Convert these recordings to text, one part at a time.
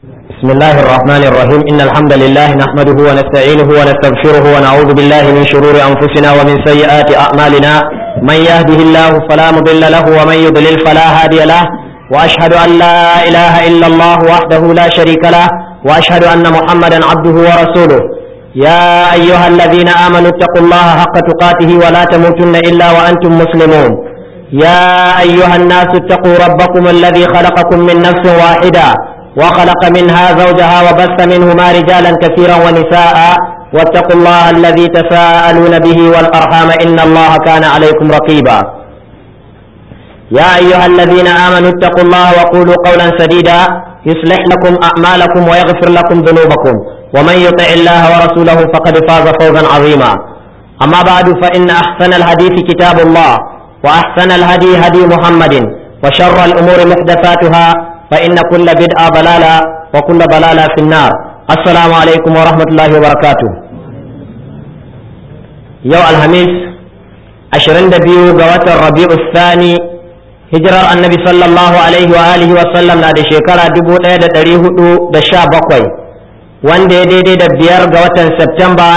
بسم الله الرحمن الرحيم إن الحمد لله نحمده ونستعينه ونستغفره ونعوذ بالله من شرور أنفسنا ومن سيئات أعمالنا من يهده الله فلا مضل له ومن يضلل فلا هادي له وأشهد أن لا إله إلا الله وحده لا شريك له وأشهد أن محمدا عبده ورسوله يا أيها الذين آمنوا اتقوا الله حق تقاته ولا تموتن إلا وأنتم مسلمون يا أيها الناس اتقوا ربكم الذي خلقكم من نفس واحدة وخلق منها زوجها وبث منهما رجالا كثيرا ونساء واتقوا الله الذي تساءلون به والأرحام إن الله كان عليكم رقيبا يا أيها الذين آمنوا اتقوا الله وقولوا قولا سديدا يصلح لكم أعمالكم ويغفر لكم ذنوبكم ومن يطع الله ورسوله فقد فاز فوزا عظيما أما بعد فإن أحسن الحديث كتاب الله وأحسن الهدي هدي محمد وشر الأمور محدثاتها فإن كل بدعة ضلالة وكل ضلالة في النار السلام عليكم ورحمة الله وبركاته يوم الخميس عشرين دبيو قوات الربيع الثاني hijirar annabi sallallahu alaihi wa alihi wa sallam na da shekara dubu ɗaya da ɗari hudu da sha bakwai wanda ya daidai da biyar ga watan Septemba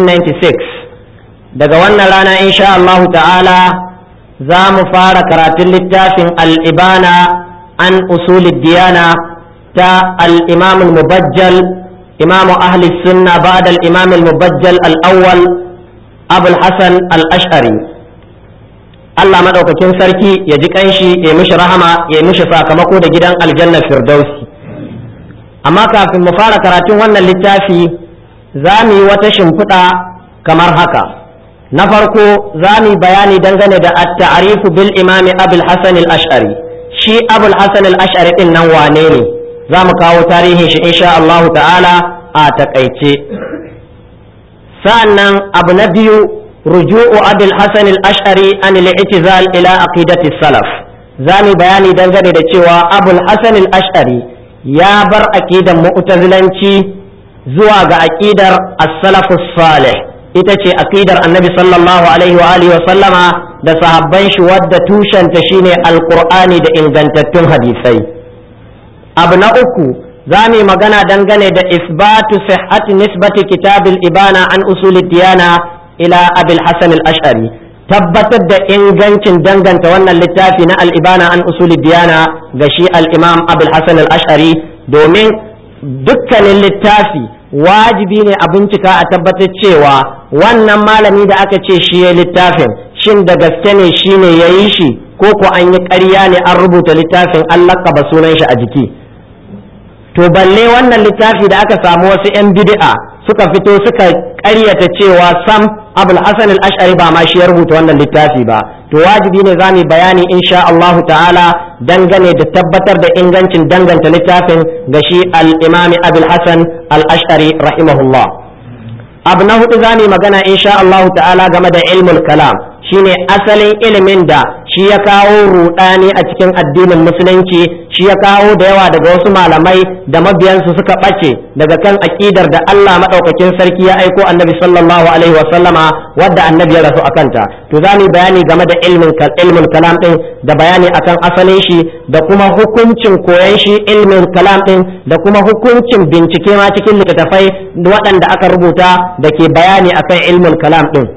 1996 daga wannan rana insha Allahu ta'ala za mu fara karatun littafin al'ibana an usulid diyana ta al'imam mubajjal imamu ahli sunna ba'da al-imam mubajjal al-awwal abul hasan al-ash'ari Allah maɗaukakin sarki ya ji kanshi ya mishi rahama ya mishi sakamako da gidan aljanna firdausi amma kafin mu fara karatun wannan littafi za mu yi wata shimfiɗa kamar haka na farko za mu yi bayani dangane da at-ta'rifu bil imami abul hasan al-ash'ari shi abul hasan al-ash'ari din nan wane ne za mu kawo tarihin shi insha Allah ta'ala a takaice sa'annan abu na biyu رجوع أبي الحسن الأشعري عن الاعتزال إلى عقيدة السلف زاني بياني دنجري da cewa أبو الحسن الأشعري ya bar aƙidar mu'tazilanci zuwa ga aƙidar as-salaf salih ita ce aƙidar annabi sallallahu alaihi wa alihi wa sallama da sahabban shi wadda tushenta shine alqur'ani da ingantattun hadisai abu na uku za mu magana dangane da isbatu sihhati nisbati kitabil ibana an usulid diyana ila abil hasan al-ash'ari tabbatar da ingancin danganta wannan littafi na al-ibana an usuli diyana ga shi al-imam abul hasan al-ash'ari domin dukkanin littafi wajibi ne a bincika a tabbatar cewa wannan malami da aka ce shi ya littafin shin da gaske ne shi ne ya yi shi ko ko an yi ƙarya ne an rubuta littafin an laƙaba sunan shi a jiki to balle wannan littafi da aka samu wasu 'yan bid'a suka fito suka ƙaryata cewa sam abul hasan al-ash'ari ba ma shi ya rubuta wannan littafi ba to wajibi ne zamu bayani insha Allahu ta'ala dangane da tabbatar da ingancin danganta littafin ga shi al-imam abul hasan al-ash'ari rahimahullah abu na hudu zamu magana insha Allahu ta'ala game da ilmul kalam shine asalin ilimin da shi ya kawo rudani a cikin addinin musulunci shi ya kawo da yawa daga wasu malamai da mabiyansu suka ɓace daga kan aƙidar da Allah maɗaukakin sarki ya aiko annabi sallallahu alaihi wa sallama wadda annabi ya rasu akanta to za mu bayani game da ilmin ilmin kalam din da bayani akan asalin shi da kuma hukuncin koyon shi ilmin kalam din da kuma hukuncin bincike ma cikin littattafai waɗanda aka rubuta da ke bayani akan ilmin kalam din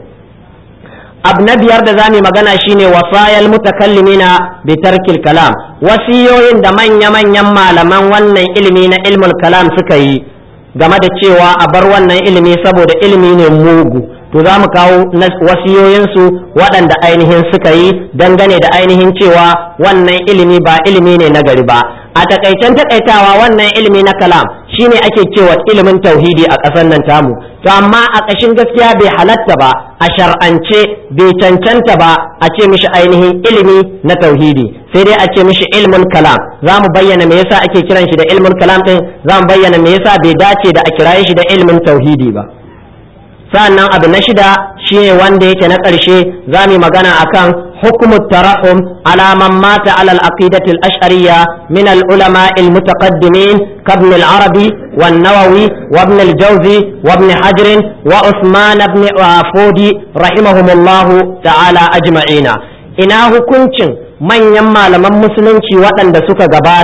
abu na biyar da zamu magana shine wasayal mutakallimina bi tarkil kalam wasiyoyin da manya-manyan malaman wannan ilimi na ilmul kalam suka yi game da cewa a bar wannan ilimi saboda ilimi ne mugu to za mu kawo wasiyoyinsu waɗanda ainihin suka yi dangane da ainihin cewa wannan ilimi ba ilimi ne na gari ba a takaicen takaitawa wannan ilimi na kalam shine ake cewa ilimin tauhidi a ƙasar nan tamu to amma a ƙashin gaskiya bai halatta ba a shar'ance bai cancanta ba a ce mishi ainihin ilimi na tauhidi sai dai a ce mishi ilmul kalam za mu bayyana me yasa ake kiran shi da ilmul kalam din za mu bayyana me yasa bai dace da a kiraye shi da ilmin tauhidi ba sa'annan abu na shida shine wanda yake na ƙarshe za mu magana akan حكم الترحم على من مات على العقيدة الأشعرية من العلماء المتقدمين كابن العربي والنووي وابن الجوزي وابن حجر وعثمان بن فودي رحمهم الله تعالى أجمعين ina hukuncin manyan malaman musulunci waɗanda suka gabata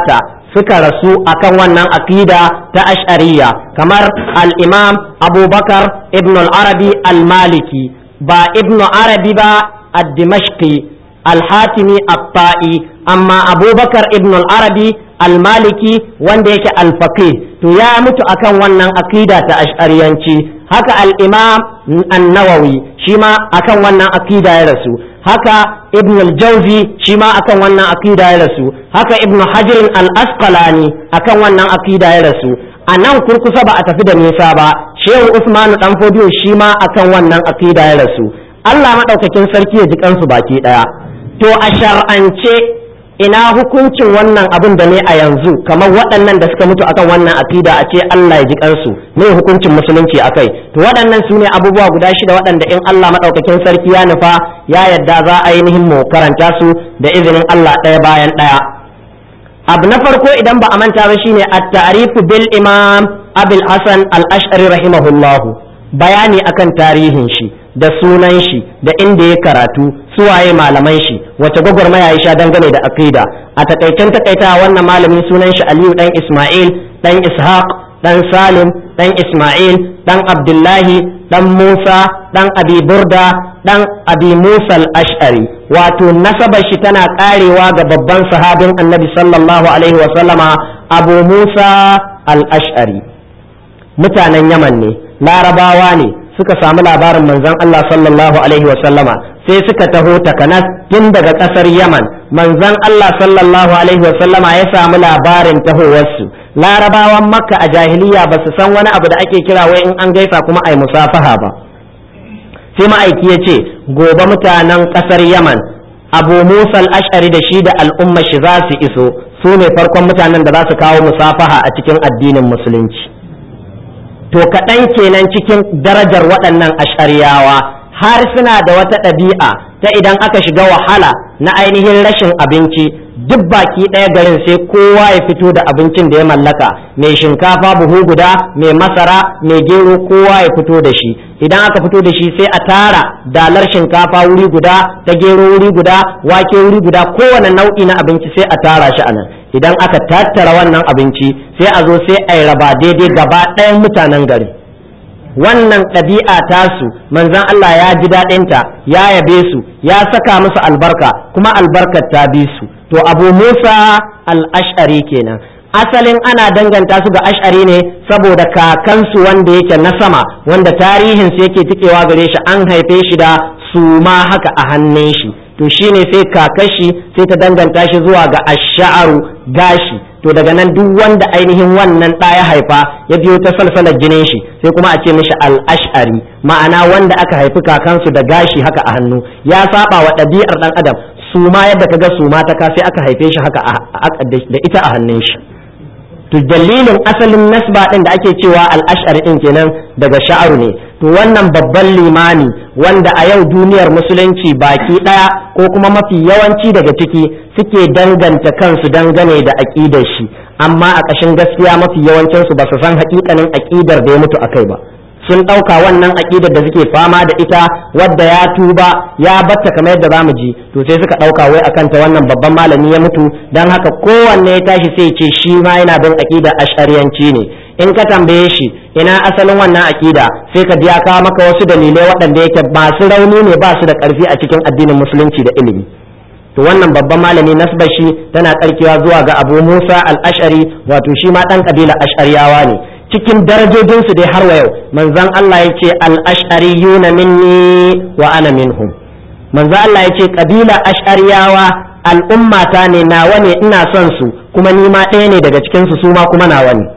suka rasu akan wannan aqida ta ash'ariyya kamar al-imam abubakar ibn al-arabi al-maliki ba ibn arabi ba ad-dimashqi al-hatimi at-ta'i amma abubakar ibn al-arabi al-maliki wanda yake al-faqih to ya mutu akan wannan aqida ta ash'ariyanci haka al-imam an-nawawi shi ma akan wannan aqida ya rasu haka ibn al-jawzi shi ma akan wannan aqida ya rasu haka ibn hajar al-asqalani akan wannan aqida ya rasu a nan kurkusa ba a tafi da nisa ba shehu usmanu dan fodiyo shi ma akan wannan aqida ya rasu Allah madaukakin sarki ya ji kansu baki daya to a shar'ance ina hukuncin wannan abin da ne a yanzu kamar waɗannan da suka mutu akan wannan aqida a ce Allah ya ji kansu ne hukuncin musulunci akai to waɗannan su ne abubuwa guda shida waɗanda in Allah madaukakin sarki ya nufa ya yadda za a ainihin mu karanta su da izinin Allah ɗaya bayan ɗaya abu na farko idan ba a manta ba shine at-ta'rifu bil imam abul hasan al-ash'ari rahimahullahu bayani akan tarihin shi da sunan shi da inda ya karatu suwaye malaman shi wace gwagwarmaya ya sha dangane da aqida a takaicen takaita wannan malamin sunan shi Aliyu dan Isma'il dan Ishaq dan Salim dan Isma'il dan Abdullahi dan Musa dan Abi Burda dan Abi Musa al-Ash'ari wato nasabar shi tana karewa ga babban sahabin Annabi sallallahu alaihi wa sallama Abu Musa al-Ash'ari mutanen Yaman ne larabawa ne suka samu labarin manzon Allah sallallahu alaihi wasallama sai suka taho takanas tun daga kasar Yaman manzon Allah sallallahu alaihi wasallama ya samu labarin tahowarsu larabawan makka a jahiliya ba su san wani abu da ake kira wai in an gaisa kuma ai musafaha ba sai ma'aiki ya ce gobe mutanen kasar Yaman abu musa al-ash'ari da shi da al'umma shi za su iso su ne farkon mutanen da za su kawo musafaha a cikin addinin musulunci to kaɗan kenan cikin darajar waɗannan ashariyawa har suna da wata ɗabi'a ta idan aka shiga wahala na ainihin rashin abinci duk baki ɗaya garin sai kowa ya fito da abincin da ya mallaka mai shinkafa buhu guda mai masara mai gero kowa ya fito da shi idan aka fito da shi sai a tara dalar shinkafa wuri guda ta gero wuri guda wake wuri guda kowane nau'i na abinci sai a tara shi a nan idan aka tattara wannan abinci sai a zo sai a yi raba daidai gaba ɗayan mutanen gari wannan ɗabi'a tasu manzon Allah ya ji daɗinta ya yabe su ya saka musu albarka kuma albarkar ta bi su to abu musa al-ash'ari kenan asalin ana danganta su ga ash'ari ne saboda kakansu wanda yake na sama wanda tarihin su yake tikewa gare shi an haife shi da suma haka a hannun shi to shine sai kakashi sai ta danganta shi zuwa ga ash'aru gashi to daga nan duk wanda ainihin wannan ɗa ya haifa ya biyo ta salsalar jinin shi sai kuma a ce mishi al-ash'ari ma'ana wanda aka haifi kakansu da gashi haka a hannu ya saba wa ɗabi'ar ɗan adam suma yadda kaga suma ta ka sai aka haife shi haka da ita a hannun shi to dalilin asalin nasba din da ake cewa al-ash'ari din kenan daga sha'aru ne to wannan babban limami wanda a yau duniyar musulunci baki daya ko kuma mafi yawanci daga ciki suke danganta kansu dangane da aqidar shi amma a ƙashin gaskiya mafi yawancin su ba su san haƙiƙanin aqidar da ya mutu akai ba sun ɗauka wannan aƙidar da suke fama da ita wadda ya tuba ya batta kamar yadda zamu ji to sai suka ɗauka wai akan ta wannan babban malami ya mutu dan haka kowanne ya tashi sai ce shi ma yana bin aƙidar ashariyanci ne in ka tambaye shi ina asalin wannan aƙida sai ka ji ya kawo maka wasu dalilai waɗanda yake masu rauni ne ba su da ƙarfi a cikin addinin musulunci da ilimi to wannan babban malami nasbar shi tana tsarkewa zuwa ga abu musa al-ashari wato shi ma ɗan ƙabila ashariyawa ne cikin darajojinsu dai har wa yau manzon Allah ya ce al-ash'ariyuna minni wa ana minhum manzon Allah ya ce kabila ash'ariyawa al'ummata ne nawa ne ina son su kuma ni ma ɗaya ne daga cikin su su ma kuma nawa ne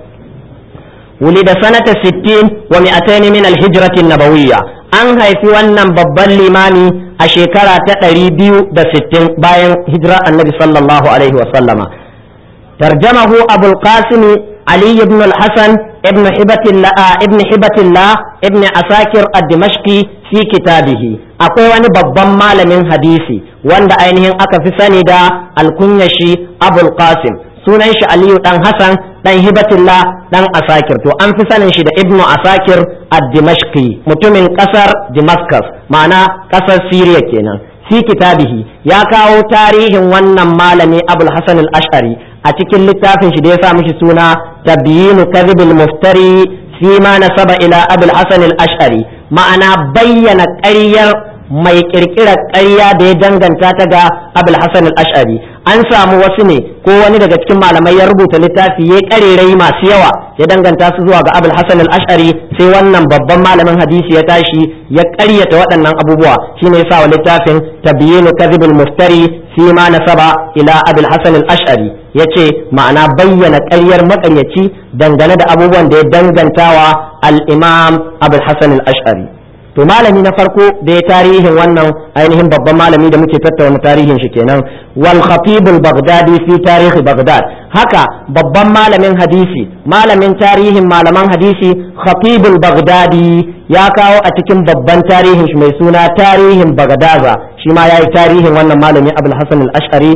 ولد سنة ستين ومئتين من الهجرة النبوية an haifi wannan babban limami a shekara ta ɗari biyu da sittin bayan hijira annabi sallallahu alaihi wasallama tarjamahu abul qasimi علي بن الحسن ابن حبة الله ابن حبة الله ابن عساكر الدمشقي في كتابه akwai wani babban malamin hadisi wanda ainihin aka fi sani da alkunyashi abul qasim sunan shi aliyu dan hasan dan hibatullah dan asakir to an fi sanin shi da ibnu asakir ad-dimashqi mutumin kasar damascus ma'ana kasar syria kenan fi kitabihi ya kawo tarihin wannan malami abul hasan al-ash'ari a cikin littafin shi da ya sa mishi suna tabyinu kadhibil muftari fi ma nasaba ila abul hasan al-ash'ari ma'ana bayyana ƙaryar mai kirkirar ƙarya da ya danganta ta ga abul hasan al-ash'ari an samu wasu ne ko wani daga cikin malamai ya rubuta littafi ya ƙarerai masu yawa ya danganta su zuwa ga abul hasan al-ash'ari sai wannan babban malamin hadisi ya tashi ya ƙaryata waɗannan abubuwa shine ya sa wa littafin tabyinu kadhibul muftari fi ma nasaba ila abul hasan al-ash'ari yace ma'ana bayyana ƙaryar maƙaryaci dangane da abubuwan da ya dangantawa al-imam abul hasan al-ash'ari to malami na farko da ya tarihin wannan ainihin babban malami da muke tattauna tarihin shi kenan wal khatib al baghdadi fi tarikh baghdad haka babban malamin hadisi malamin tarihin malaman hadisi khatib al baghdadi ya kawo a cikin babban tarihin shi mai suna tarihin bagdaza shi ma yayi tarihin wannan malami abul hasan al ash'ari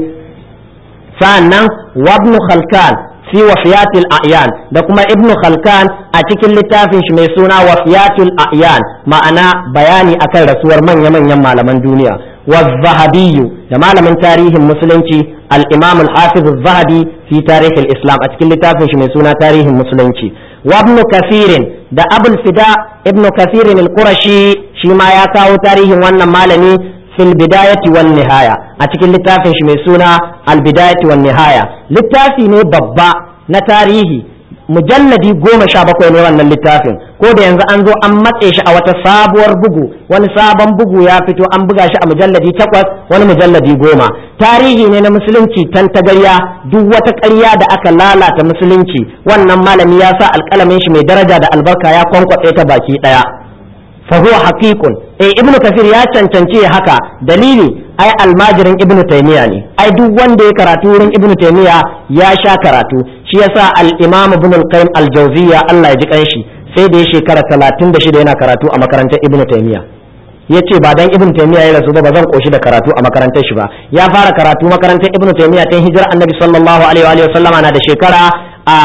sa'annan wabnu khalkan fi wafiyatul a'yan da kuma ibn khalkan a cikin littafin shi mai suna wafiyatul a'yan ma'ana bayani akan rasuwar manya-manyan malaman duniya wa zahabiyyu da malamin tarihin musulunci al-imam al-hafiz az-zahabi fi tarikh al-islam a cikin littafin shi mai suna tarihin musulunci wa ibn kathirin da abul fida ibn kathirin al-qurashi shi ma ya kawo tarihin wannan malami fil bidayati wan nihaya a cikin littafin shi mai suna al bidayati wan nihaya littafi ne babba na tarihi mujalladi goma sha bakwai ne wannan littafin ko da yanzu an zo an matse shi a wata sabuwar bugu wani sabon bugu ya fito an buga shi a mujalladi takwas wani mujalladi goma tarihi ne na musulunci tan tagarya duk wata ƙarya da aka lalata musulunci wannan malami ya sa alƙalamin shi mai daraja da albarka ya kwankwatse ta baki ɗaya فهو حقيق eh ibnu kasir ya cancanci haka dalili ai almajirin ibnu taymiya ne ai duk wanda ya karatu wurin ibnu taymiya ya sha karatu shi yasa al-imam ibn al-qayyim al-jawziyya Allah ya ji kanshi sai da ya shekara 36 yana karatu a makarantar ibnu taymiya yace ba dan ibnu taymiya ya rasu ba ba zan koshi da karatu a makarantar shi ba ya fara karatu makarantar ibnu taymiya tun hijira annabi sallallahu alaihi wa sallama na da shekara a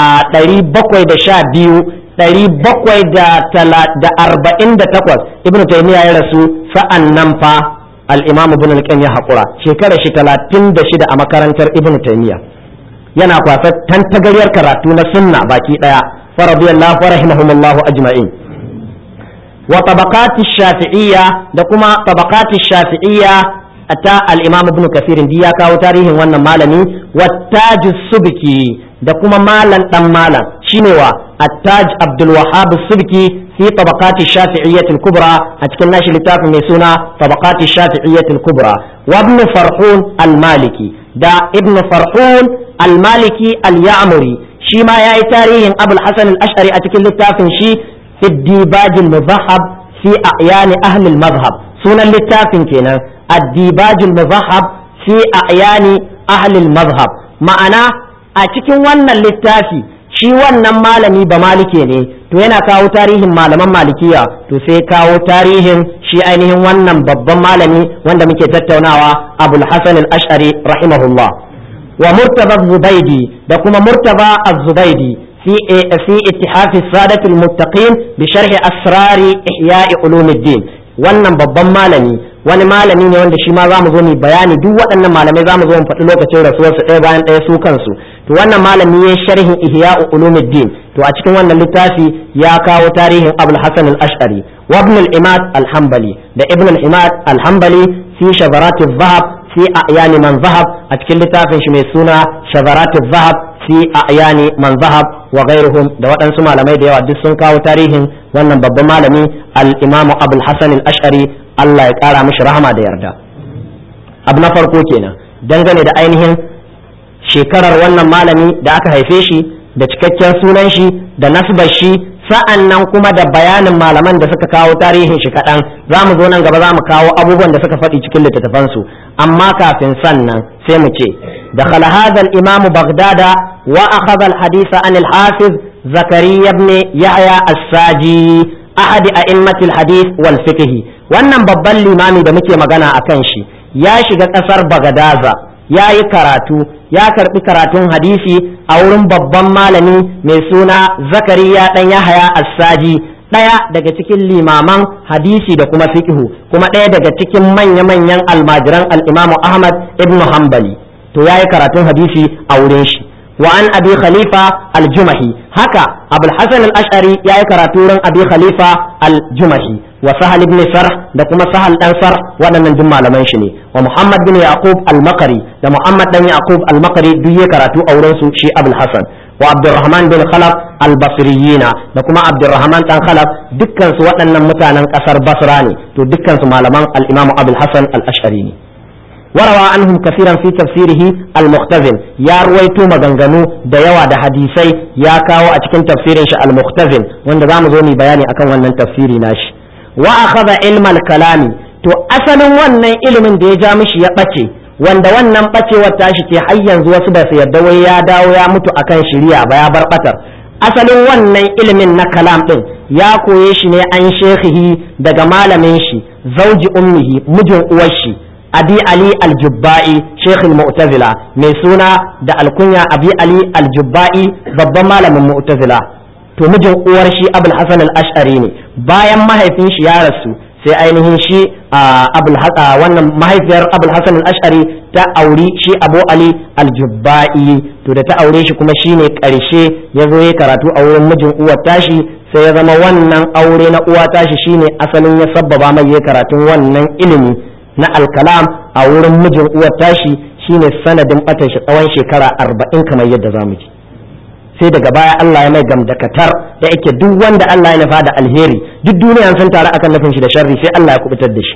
712 ɗari bakwai da arba'in da takwas ibnu taymiya ya rasu sa'an nan fa al-imam ibn al ya haƙura shekara shi talatin da shida a makarantar ibnu taymiya yana kwasa tantagaryar karatu na sunna baki ɗaya fa radiyallahu wa rahimahumullahu ajma'in wa tabaqati shafi'iyya da kuma tabaqati shafi'iyya ta al-imam ibn kathir ya kawo tarihin wannan malami wa tajus subki da kuma malan dan malam shine wa التاج عبد الوهاب السبكي في طبقات الشافعية الكبرى أتكلم ناشي لتاف ميسونا طبقات الشافعية الكبرى وابن فرحون المالكي دا ابن فرحون المالكي اليعمري شي ما ياي تاريخ أبو الحسن الأشعري أتكلم لتاف شي في الديباج المذهب في أعيان أهل المذهب سنة لتاف كنا الديباج المذهب في أعيان أهل المذهب معنا أتكلم وانا للتافي shi wannan malami ba malike ne to yana kawo tarihin malaman malikiya to sai kawo tarihin shi ainihin wannan babban malami wanda muke tattaunawa abul hasan al-ash'ari rahimahullah wa murtaba zubaidi da kuma murtaba az-zubaidi fi fi ittihaf as-sadat al-muttaqin bi sharh asrar ihya' ulumuddin wannan babban malami wani malami ne wanda shi ma za mu zo mu bayani duk waɗannan malamai za mu zo mu faɗi lokacin rasuwarsu ɗaya bayan ɗaya su kansu to wannan malami ya sharhin ihya'u ulumuddin to a cikin wannan littafi ya kawo tarihin abul hasan al-ash'ari wa ibn al-imad al-hanbali da ibn al-imad al-hanbali fi shazarat adh-dhahab fi a'yan man zahab a cikin littafin shi mai suna shazarat adh-dhahab fi a'yan man zahab wa ghairuhum da waɗansu malamai da yawa duk sun kawo tarihin wannan babban malami al-imamu abul hasan al-ash'ari Allah ya ƙara mishi rahama da yarda abu na farko kenan dangane da ainihin shekarar wannan malami da aka haife shi da cikakken sunan shi da nasbar shi sa'an nan kuma da bayanin malaman da suka kawo tarihin shi kaɗan za mu zo nan gaba za mu kawo abubuwan da suka faɗi cikin littattafansu amma kafin sannan sai mu ce da hadha al-imam baghdada wa akhadha al-hadith an al-hafiz zakariya ibn yahya as-saji ahad a'immat al-hadith wal fiqh wannan babban limami da muke magana akan shi ya shiga ƙasar bagadaza ya yi karatu ya karbi karatun hadisi a wurin babban malami mai suna zakariya dan yahaya assaji ɗaya daga cikin limaman hadisi da kuma fiqhu kuma ɗaya daga cikin manya-manyan almajiran al'imamu ahmad ibn hanbali to ya yi karatun hadisi a wurin shi wa an abi khalifa al-jumahi haka abul hasan al-ash'ari yayi karatu ran abi khalifa al-jumahi wa sahal ibn sarh da kuma sahal dan sarh waɗannan duk malaman shi ne wa muhammad bin yaqub al-makari da muhammad dan yaqub al-makari duk yayi karatu a wurin su shi abul hasan wa abdurrahman bin khalaf al-basriyina da kuma abdurrahman dan khalaf dukkan su waɗannan mutanen ƙasar basra ne to dukkan su malaman al-imam abul hasan al-ash'ari ne وروى عنهم كثيرا في تفسيره المختزن يا رويتو مغنغنو da yawa da hadisai ya kawo a cikin tafsirin shi al-muhtazin wanda zamu zo ni bayani akan wannan tafsiri nashi wa akhadha ilmal kalami to asalin wannan ilimin da ya ja mishi ya bace wanda wannan bacewar tashi ce har yanzu wasu ba su yadda wai ya dawo ya mutu akan shiriya ba ya bar batar asalin wannan ilimin na kalam din ya koye shi ne an shekhihi daga malamin shi zauji ummihi mijin uwar shi abi ali aljubba'i sheikh mu'tazila mai suna da alkunya abi ali aljubba'i babban malamin mu'tazila to mijin uwar shi abul hasan al-ash'ari ne bayan mahaifin shi ya rasu sai ainihin shi abul wannan mahaifiyar abul hasan al-ash'ari ta auri shi abu ali aljubba'i to da ta aure shi kuma shine karshe ya zo ya karatu a wurin mijin uwar tashi sai ya zama wannan aure na uwa tashi shine asalin ya sabbaba mai ya karatun wannan ilimi na alkalam a wurin mijin uwar tashi shine sanadin batan shi tsawon shekara arba'in kamar yadda za mu ji sai daga baya Allah ya mai gamdakatar da yake duk wanda Allah ya nufa da alheri duk duniya sun taru akan nufin shi da sharri sai Allah ya kubutar da shi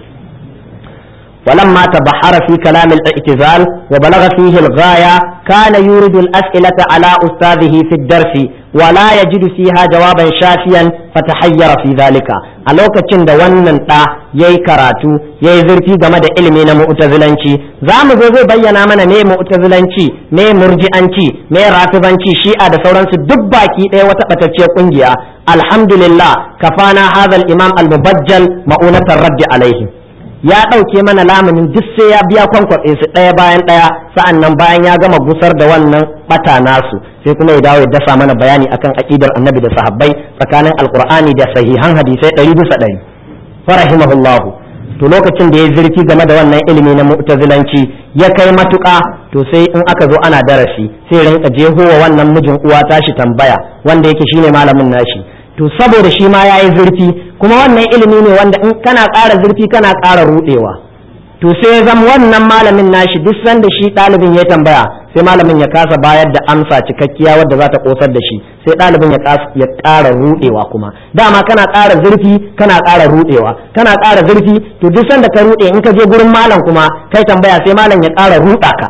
ولما تبحر في كلام الاعتزال وبلغ فيه الغاية كان يورد الأسئلة على أستاذه في الدرس ولا يجد فيها جوابا شافيا فتحير في ذلك ألوك تشند ونن تا يي كراتو يي زرتي game da ilimi na mu'tazilanci za mu zo zai bayyana mana me mu'tazilanci me murji'anci me rafizanci shi'a da sauransu duk baki ɗaya wata ɓatacciyar ƙungiya alhamdulillah kafana hadha al-imam al-mubajjal ma'unatar raddi alaihim ya ɗauke mana lamunin duk sai ya biya kwankwaɓe su ɗaya bayan ɗaya sa'an nan bayan ya gama gusar da wannan ɓata nasu sai kuma ya dawo ya dasa mana bayani akan aƙidar annabi da sahabbai tsakanin alƙur'ani da sahihan hadisai ɗari bisa ɗari farahimahullahu to lokacin da ya zirki game da wannan ilimi na mu'tazilanci ya kai matuƙa to sai in aka zo ana darasi sai rinka jehowa wannan mijin uwa tashi tambaya wanda yake shine malamin nashi to saboda shi ma ya yi zurfi kuma wannan ilimi ne wanda in kana ƙara zurfi kana ƙara ruɗewa to sai zam wannan malamin nashi duk sanda shi ɗalibin ya tambaya sai malamin ya kasa bayar da amsa cikakkiya wadda za ta ƙosar da shi sai ɗalibin ya ƙara ruɗewa kuma dama kana ƙara zurfi kana ƙara ruɗewa kana ƙara zurfi to duk sanda ka ruɗe in ka je gurin malam kuma kai tambaya sai malam ya ƙara ruɗa ka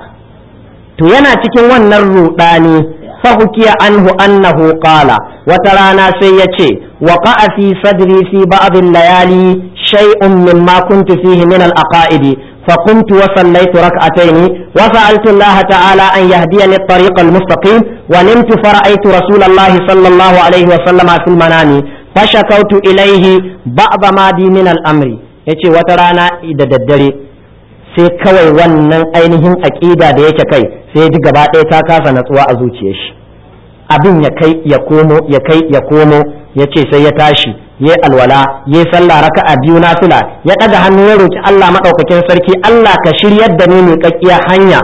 to yana cikin wannan ruɗani فحكي عنه أنه قال وترانا سيتي وقع في صدري في بعض الليالي شيء مما كنت فيه من الأقائد فقمت وصليت ركعتين وسألت الله تعالى أن يهديني الطريق المستقيم ونمت فرأيت رسول الله صلى الله عليه وسلم في المنام فشكوت إليه بعض ما بي من الأمر yace wata rana da daddare sai kawai wannan ainihin aƙida da yake kai sai ji gaba ɗaya ta kasa natsuwa a zuciyar shi abin ya kai ya komo ya kai ya komo ya ce sai ya tashi ya alwala ya sallah raka'a biyu nafila ya ɗaga hannu ya roki Allah maɗaukakin sarki Allah ka shiryar da ni mai kakkiya hanya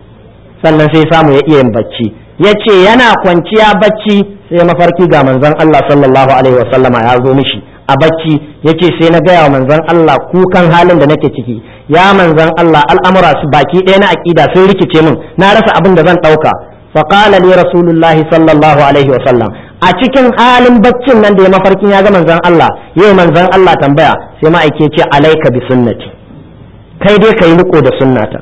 sannan sai samu ya iya yin bacci ya ce yana kwanciya bacci sai mafarki ga manzon Allah sallallahu alaihi wasallama ya zo mishi a bacci yace sai na gaya wa manzon Allah kukan halin da nake ciki ya manzon Allah al'amura su baki ɗaya na aƙida sun rikice min na rasa abin da zan ɗauka faqala li rasulullahi sallallahu alaihi wa sallam a cikin halin baccin nan da ya mafarkin ya ga manzon Allah yau manzon Allah tambaya sai ma'aike ce alaika bi sunnati kai dai kai riko da sunnata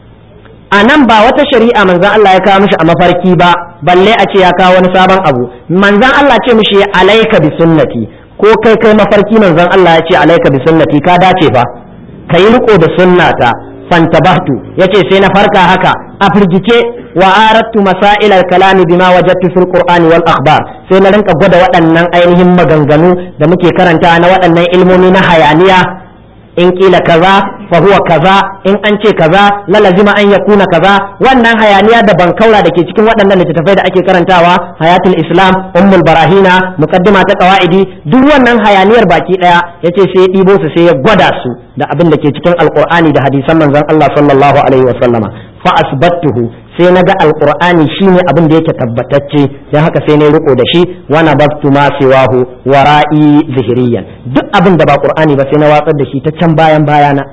a nan ba wata shari'a manzon Allah ya kawo mishi a mafarki ba balle a ce ya kawo wani sabon abu manzon Allah ce mishi alaika bi sunnati ko kai kai mafarki manzon Allah ya ce alaika bi sunnati ka dace fa kai riko da sunnata fantabahtu yace sai na farka haka a firgice wa aradtu masail al-kalam bima wajadtu fil qur'ani wal akhbar sai na rinka gwada waɗannan ainihin maganganu da muke karanta na waɗannan ilmomi na hayaniya in kila kaza fa huwa kaza in an ce kaza la lazima an yakuna kaza wannan hayaniya da bankaura da ke cikin waɗannan littattafai da ake karantawa hayatul islam ummul barahina muqaddima ta qawaidi duk wannan hayaniyar baki daya yace sai ya ɗibo su sai ya gwada su da abin da ke cikin alqur'ani da hadisan manzon Allah sallallahu alaihi wa sallama fa asbattuhu sai na ga alqur'ani shine abin da yake tabbatacce dan haka sai na riko da shi wa nabtu ma siwahu wara'i zihriyan duk abin da ba qur'ani ba sai na watsar da shi ta can bayan bayana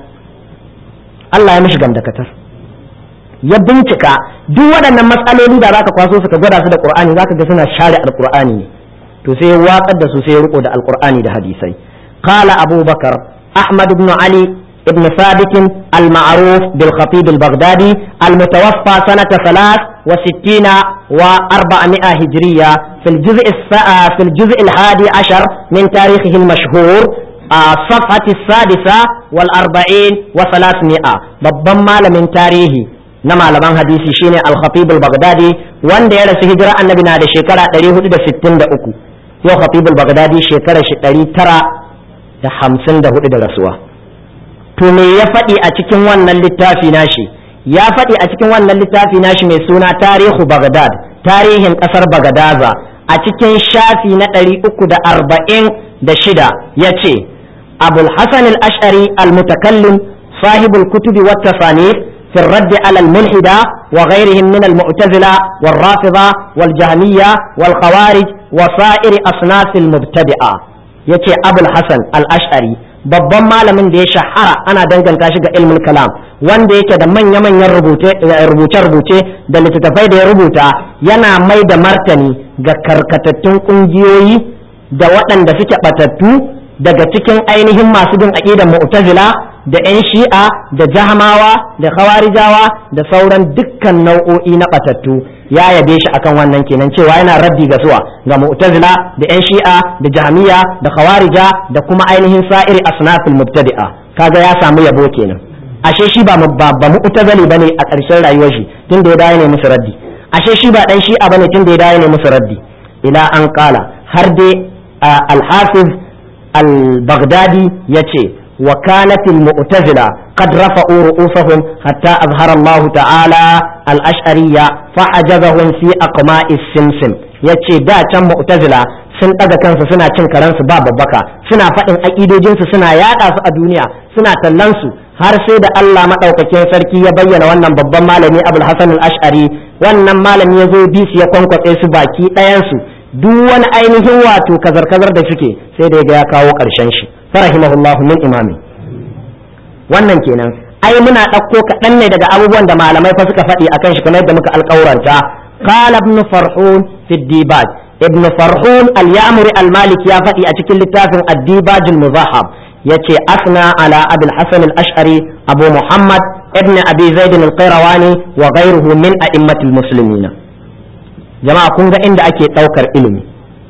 Allah ya mishi gamdakatar ya bincika duk waɗannan matsaloli da zaka kwaso su ka gwada su da qur'ani zaka ga suna share alqur'ani ne to sai ya watsar da su sai ya riko da alqur'ani da hadisai qala abubakar ahmad ibn ali ابن ثابت المعروف بالخطيب البغدادي المتوفى سنة ثلاث وستين وأربعمائة هجرية في الجزء في الجزء الحادي عشر من تاريخه المشهور الصفحة السادسة والأربعين وثلاثمائة ببما من تاريخه نما لمن حديثي شيني الخطيب البغدادي وان دي رسي هجرة النبي نادي شكرا تريه دا ستين دا أكو يو خطيب البغدادي شكرا شكرا ترى da hamsin da hudu da rasuwa to me ya faɗi a cikin wannan littafi nashi ya faɗi a cikin wannan littafi nashi mai suna tarihu bagdad tarihin ƙasar bagadaza a cikin shafi na ɗari uku da arba'in da shida ya ce abul hasan al-ash'ari al-mutakallim sahibul kutubi wa tasanif في الرد على الملحدة وغيرهم من المعتزلة والرافضة والجهمية والخوارج وسائر أصناف المبتدئة يتي أبو الحسن الأشعري babban malamin da ya shahara ana danganta shi ga ilmul kalam wanda yake da manya-manyan rubuce-rubuce da littattafai da ya rubuta yana mai da martani ga karkatattun kungiyoyi da waɗanda suke ɓatattu daga cikin ainihin masu bin aƙidan mu'tazila da 'yan shi'a da jahamawa da khawarijawa da sauran dukkan nau'o'i na ɓatattu ya yabe shi akan wannan kenan cewa yana raddi ga suwa ga mu'tazila da 'yan shi'a da jahamiya da khawarija da kuma ainihin sa'iri asnafil mubtadi'a kaga ya samu yabo kenan ashe shi ba ba mu'tazili bane a ƙarshen rayuwar shi tunda ya dawo ne musu raddi ashe shi ba dan shi'a bane tunda ya dawo ne musu raddi ila an qala har dai al-hafiz al-baghdadi yace وكانت المعتزلة قد رفعوا رؤوسهم حتى أظهر الله تعالى الأشعرية فحجزهم في أقماء السمسم yace da can mu'tazila sun ɗaga kansu suna cin karansu ba babbaka suna faɗin aƙidojinsu suna yaɗa su a duniya suna tallan su har sai da Allah maɗaukakin sarki ya bayyana wannan babban malami Abul Hasan al-Ash'ari wannan malami ya zo bi su ya kwankwatse su baki ɗayansu duk wani ainihin wato kazar-kazar da suke sai da ya kawo ƙarshen shi farahimahullahu min imami wannan kenan ai muna ɗauko kaɗan ne daga abubuwan da malamai fa suka faɗi akan shi kamar yadda muka alƙauranta qala ibn farhun fi dibaj ibn farhun al-ya'muri al-maliki ya faɗi a cikin littafin ad-dibaj al-muzahab yace asna ala abul hasan al-ash'ari abu muhammad ibn abi zaid al-qayrawani wa ghayruhu min a'immatil muslimina jama'a kun ga inda ake ɗaukar ilimi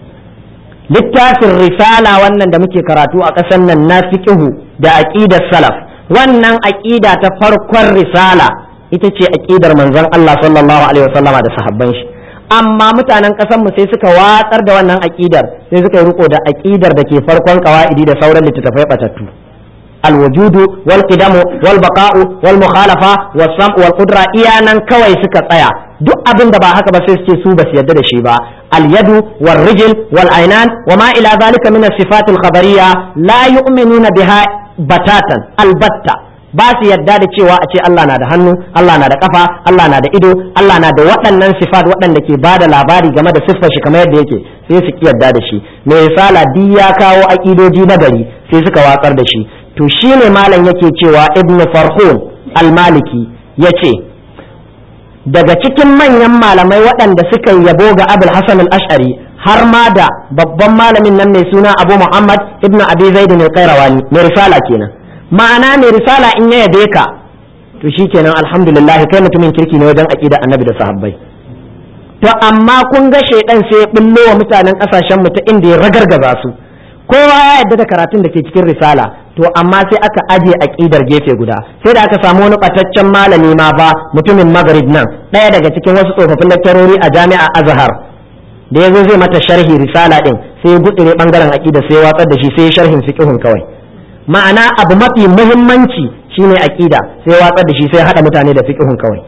littafin risala wannan da muke karatu a ƙasar nan na fiqhu da aqidar salaf wannan aqida ta farkon risala ita ce aqidar manzon Allah sallallahu alaihi wasallama da sahabban shi amma mutanen ƙasar mu sai suka watsar da wannan aqidar sai suka yi riko da aqidar da ke farkon qawaidi da sauran littattafai batattu الوجود والقدم والبقاء والمخالفة والسمع والقدرة إيانا كوي سكا tsaya duk abin da ba haka ba sai suke su ba su yadda da shi ba alyadu wal rijl wal ainan wa ma ila zalika min as-sifat al-khabariyya la yu'minuna biha batatan albatta ba su yadda da cewa a ce Allah na da hannu Allah na da kafa Allah na da ido Allah na da waɗannan sifat waɗanda ke ba da labari game da siffar shi kamar yadda yake sai su ki yadda da shi mai sala duk ya kawo aƙidoji na gari sai suka watsar da shi to shine malam yake cewa ibn farhun al-maliki yace daga cikin manyan malamai waɗanda suka yabo ga abul hasan al-ash'ari har ma da babban malamin nan mai suna abu muhammad ibn abi zaid mai kairawani mai risala kenan ma'ana mai risala in ya yabe ka to shikenan alhamdulillah kai mutumin kirki ne wajen aqida annabi da sahabbai to amma kun ga shaidan sai ya bullo wa mutanen kasashen mu ta inda ya ragargaza su kowa ya yadda da karatun da ke cikin risala to amma sai aka aje aqidar gefe guda sai da aka samu wani bataccen malami ma fa mutumin magrib nan ɗaya daga cikin wasu tsofaffin lakcarori a jami'a azhar da yazo zai mata sharhi risala din sai ya gutsire bangaren aqida sai ya watsar da shi sai ya sharhin fiqhun kawai ma'ana abu mafi muhimmanci shine aqida sai ya watsar da shi sai ya hada mutane da fiqhun kawai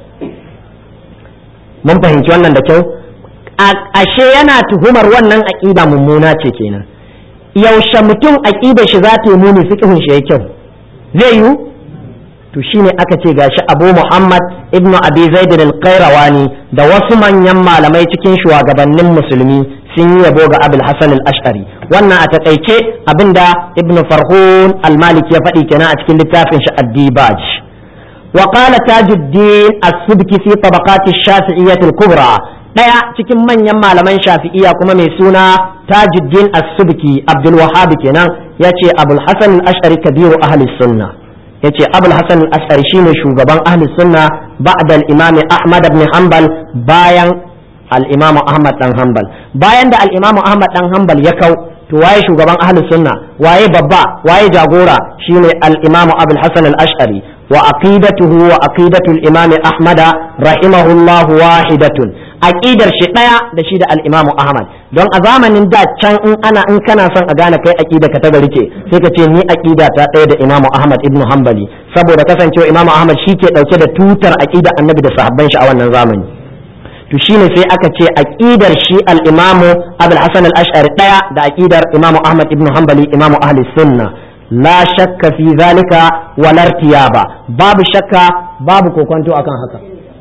mun fahimci wannan da kyau ashe yana tuhumar wannan aqida mummuna ce kenan yaushe mutum aƙidar shi za ta yi muni fiƙihun shi ya kyau zai yiwu to shine aka ce gashi Abu Muhammad ibnu Abi Zaid al-Qayrawani da wasu manyan malamai cikin shugabannin musulmi sun yi yabo ga Abul Hasan al-Ash'ari wannan a takaice abinda Ibn Farhun al-Maliki ya faɗi kenan a cikin littafin shi Ad-Dibaj wa qala Tajuddin as-Subki fi tabaqat ash-Shafi'iyyah al-Kubra daya cikin manyan malaman Shafi'iyya kuma mai suna Tajuddin as-Subki Abdul Wahhab kenan yace Abul Hasan al-Ash'ari kabiru ahli sunnah yace abul hasan al-ash'ari shine shugaban ahli sunna ba'da al-imam ahmad ibn hanbal bayan al-imam ahmad dan hanbal bayan da al-imam ahmad dan hanbal ya kau to waye shugaban ahli sunna waye babba waye jagora shine al-imam abul hasan al-ash'ari wa aqidatuhu wa aqidatu al-imam ahmad rahimahullah wahidatun aqidar shi daya da shi da al-imam ahmad don a zamanin da can in ana in kana son a gane kai aqida ka ta gari ce sai ka ce ni aqida ta daya da imam ahmad ibn hanbali saboda kasancewa imam ahmad shi ke dauke da tutar aqida annabi da sahabban shi a wannan zamani to shine sai aka ce aqidar shi al-imam abul hasan al-ash'ari daya da aqidar imam ahmad ibn hanbali imam ahli sunna la shakka fi zalika wala irtiyaba babu shakka babu kokonto akan haka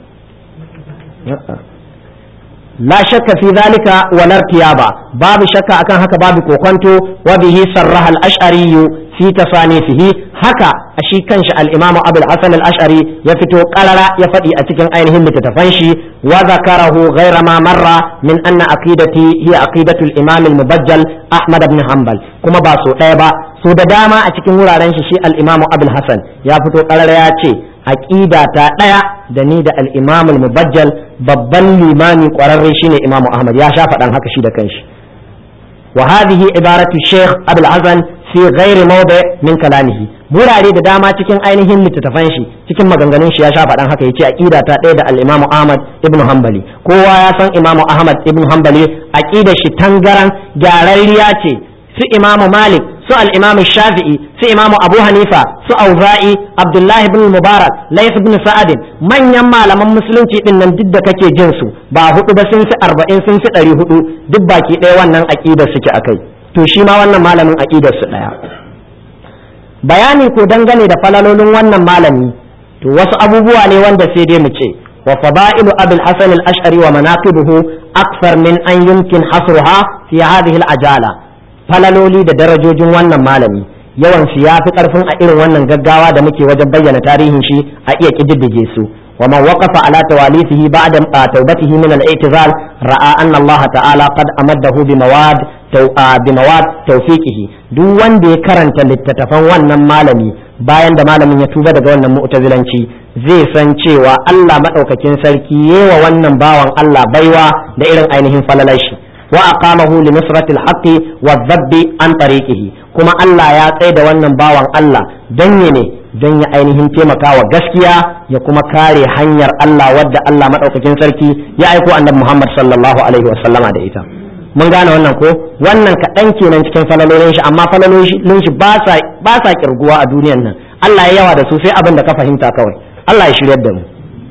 لا شك في ذلك ولا ارتياب باب شك akan haka babu kokonto wa bihi sarraha al-ash'ari fi tasanifihi haka a shi kanshi al-imamu abul hasan al-ash'ari ya fito qarara ya faɗi a cikin ainihin littattafan shi wa zakarahu ghayra ma marra min anna aqidati hiya aqidatu al-imam al-mubajjal ahmad ibn hanbal kuma ba so ɗaya ba so da dama a cikin wuraren shi shi al-imamu abul hasan ya fito qarara ya ce aqida ta ɗaya da ni da al-imam al-mubajjal babban limami ƙwararre shine imamu ahmad ya sha faɗan haka shi da kanshi wa hadhihi ibaratu sheikh abul hasan fi ghairi mawdi min kalamihi burare da dama cikin ainihin littattafan shi cikin maganganun shi ya sha faɗan haka yace aqida ta ɗaya da al-imamu ahmad ibn hanbali kowa ya san imamu ahmad ibn hanbali aqidar shi tangaran gyararriya ce su imamu malik su al-imam shafi'i su imamu abu hanifa su auza'i abdullahi ibn mubarak layth ibn sa'ad manyan malaman musulunci din nan duk da kake jin su ba hudu ba sun fi arba'in sun fi ɗari hudu duk baki ɗaya wannan aqidar suke akai to shi ma wannan malamin aqidar su ɗaya bayani ko dangane da falalolin wannan malami to wasu abubuwa ne wanda sai dai mu ce wa fada'ilu abul hasan al-ash'ari wa manaqibuhu akthar min an yumkin hasruha fi hadhihi al-ajala falaloli da darajojin wannan malami yawan su ya fi karfin a irin wannan gaggawa da muke wajen bayyana tarihin shi a iya kididdige su wa man waqafa ala tawalisihi ba'da tawbatihi min al-i'tizal ra'a anna Allah ta'ala qad amaddahu bi mawad bi mawad tawfiqihi duk wanda ya karanta littattafan wannan malami bayan da malamin ya tuba daga wannan mu'tazilanci zai san cewa Allah madaukakin sarki yewa wannan bawan Allah baiwa da irin ainihin falalashi وأقامه لنصرة الحق والذب عن طريقه كما الله يا تsaye da wannan bawan Allah don ne don ya ainihin taimaka wa gaskiya ya kuma kare hanyar Allah wadda Allah madaukakin sarki ya aiko annabi Muhammad sallallahu alaihi wa sallama da ita mun gane wannan ko wannan kaɗan kenan cikin falalolin shi amma falalolin shi ba sa ba sa kirguwa a duniyan nan Allah ya yawa da su sai abin da ka fahimta kawai Allah ya shiryar da mu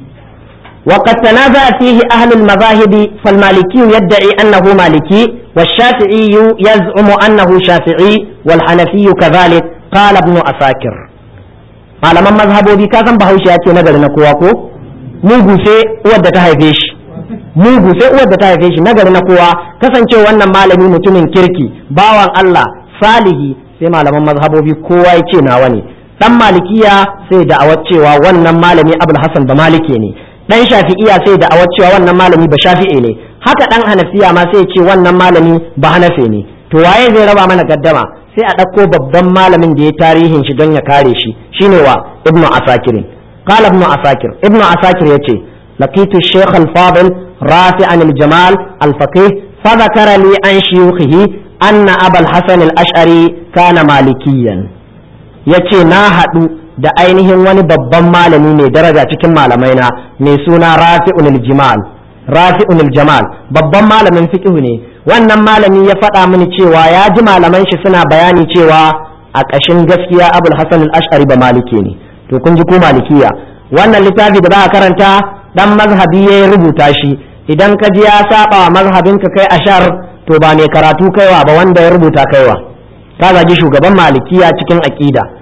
وقد تنازع فيه أهل المذاهب فالمالكي يدعي أنه مالكي والشافعي يزعم أنه شافعي والحنفي كذلك قال ابن أساكر malaman mazhabobi ka san bahaushe ya ce nagari na kowa ko mugu sai uwar da ta haife shi mugu sai uwar da ta haife shi nagari na kowa kasance wannan malami mutumin kirki bawan Allah salihi sai malaman mazhabobi kowa ya ce nawa ne dan malikiya sai da'awar cewa wannan malami abul hasan da malike ne dan shafi'iya sai da awar cewa wannan malami ba shafi'i ne haka dan hanafiya ma sai ce wannan malami ba hanafi ne to waye zai raba mana gaddama sai a ɗauko babban malamin da ya tarihin shi don ya kare shi shine wa ibnu asakir qala ibnu asakir ibnu asakir yace laqitu shaykh al-fadil rafi'an al-jamal al-faqih fa dhakara li an shuyukhihi anna abul hasan al-ash'ari kana malikiyan yace na haɗu da ainihin wani babban malami mai daraja cikin malamai na mai suna rafi'un jamal rafi'un jamal babban malamin fiqh ne wannan malami ya faɗa mini cewa ya ji malaman shi suna bayani cewa a ƙashin gaskiya abul hasan al-ash'ari ba maliki ne to kun ji ko malikiya wannan littafi da za a karanta dan mazhabi ya rubuta shi idan ka ji ya saba wa mazhabin ka kai ashar to ba mai karatu kaiwa ba wanda ya rubuta kaiwa ka zagi shugaban malikiya cikin aqida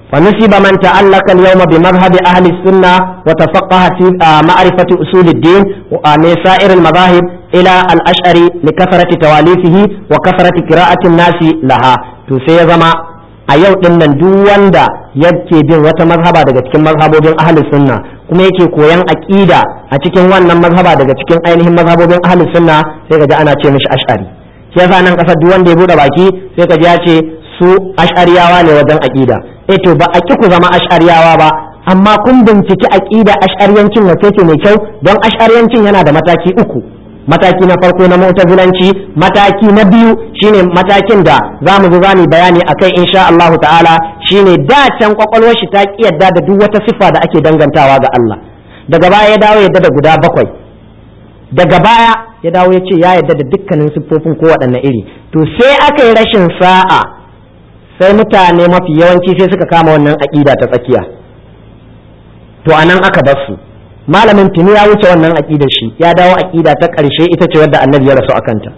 فنسب من تعلق اليوم بمذهب أهل السنة وتفقه في معرفة أصول الدين من سائر المذاهب إلى الأشعري لكثرة تواليفه وكثرة قراءة الناس لها تسيزما a yau din nan duk wanda yake bin wata mazhaba daga cikin mazhabobin ahlus sunna kuma yake koyan aqida a cikin wannan mazhaba daga cikin ainihin mazhabobin ahlus sunna sai ka ji ana ce mishi ash'ari shi yasa nan kasar duk wanda ya bude baki sai ka ji ya ce su ash'ariyawa ne wajen aqida eh to ba a ki ku zama ash'ariyawa ba amma kun binciki aqida ash'ariyancin wace ce mai kyau don ash'ariyancin yana da mataki uku mataki na farko na mu'tazilanci mataki na biyu shine matakin da za mu zo za mu bayani akai insha Allah ta'ala shine da can kwakwalwar shi ta ki yadda da duk wata sifa da ake dangantawa ga Allah daga baya ya dawo yadda da guda bakwai daga baya ya dawo ya ce ya yadda da dukkanin siffofin ko waɗanne iri to sai aka yi rashin sa'a sai mutane mafi yawanci sai suka kama wannan aƙida ta tsakiya to anan aka bar su malamin tuni ya wuce wannan aƙidar shi ya dawo aƙida ta ƙarshe ita ce wadda annabi ya rasu akanta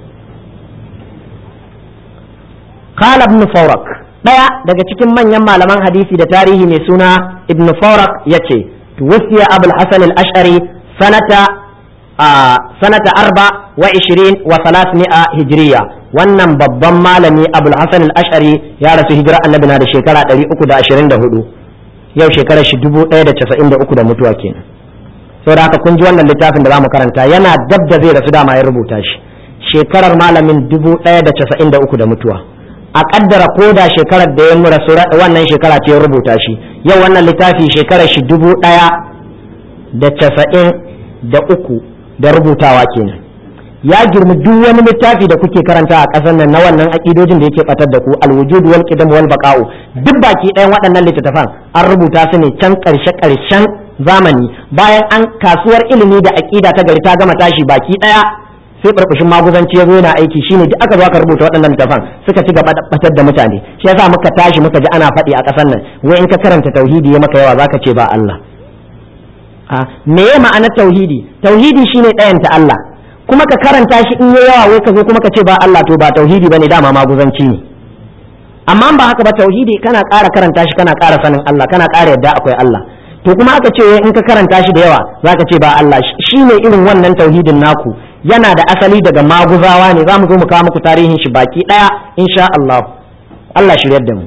qala ibn fawrak daya daga cikin manyan malaman hadisi da tarihi mai suna ibn fawrak yace tuwfiya abul hasan al-ash'ari sanata sanata arba wa ishirin wa salasmi'a hijriya wannan babban malami abul hasan al-ash'ari ya rasu hijira annabi na da shekara 324 yau shekarar shi 1093 da mutuwa kenan saboda haka kun ji wannan littafin da zamu karanta yana dab da zai rasu dama ya rubuta shi shekarar malamin 1093 da mutuwa a kaddara ko da shekarar da ya rasu wannan shekara ce ya rubuta shi yau wannan littafi shekarar shi dubu ɗaya da casa'in da uku da rubutawa kenan ya girmi duk wani littafi da kuke karanta a ƙasar nan na wannan aƙidojin da yake batar da ku alwujud wal qidam wal baqa'u duk baki ɗayan waɗannan littattafan an rubuta su ne can ƙarshe ƙarshen zamani bayan an kasuwar ilimi da aƙida ta gari ta gama tashi baki ɗaya sai barbashin maguzanci ya zo yana aiki shine duk aka zo aka rubuta waɗannan littafan suka ci gaba da batar da mutane shi yasa muka tashi muka ji ana faɗi a ƙasar nan wai in ka karanta tauhidi ya maka yawa zaka ce ba Allah a me ya ma'ana tauhidi tauhidi shine ɗayanta Allah kuma ka karanta shi in ya yawa wai ka zo kuma ka ce ba Allah to ba tauhidi bane dama maguzanci ne amma ba haka ba tauhidi kana ƙara karanta shi kana ƙara sanin Allah kana ƙara yadda akwai Allah to kuma aka ce in ka karanta shi da yawa zaka ce ba Allah shine irin wannan tauhidin naku yana da asali daga maguzawa ne za mu zo mu kawo muku tarihin shi baki daya insha Allah Allah shiryar da mu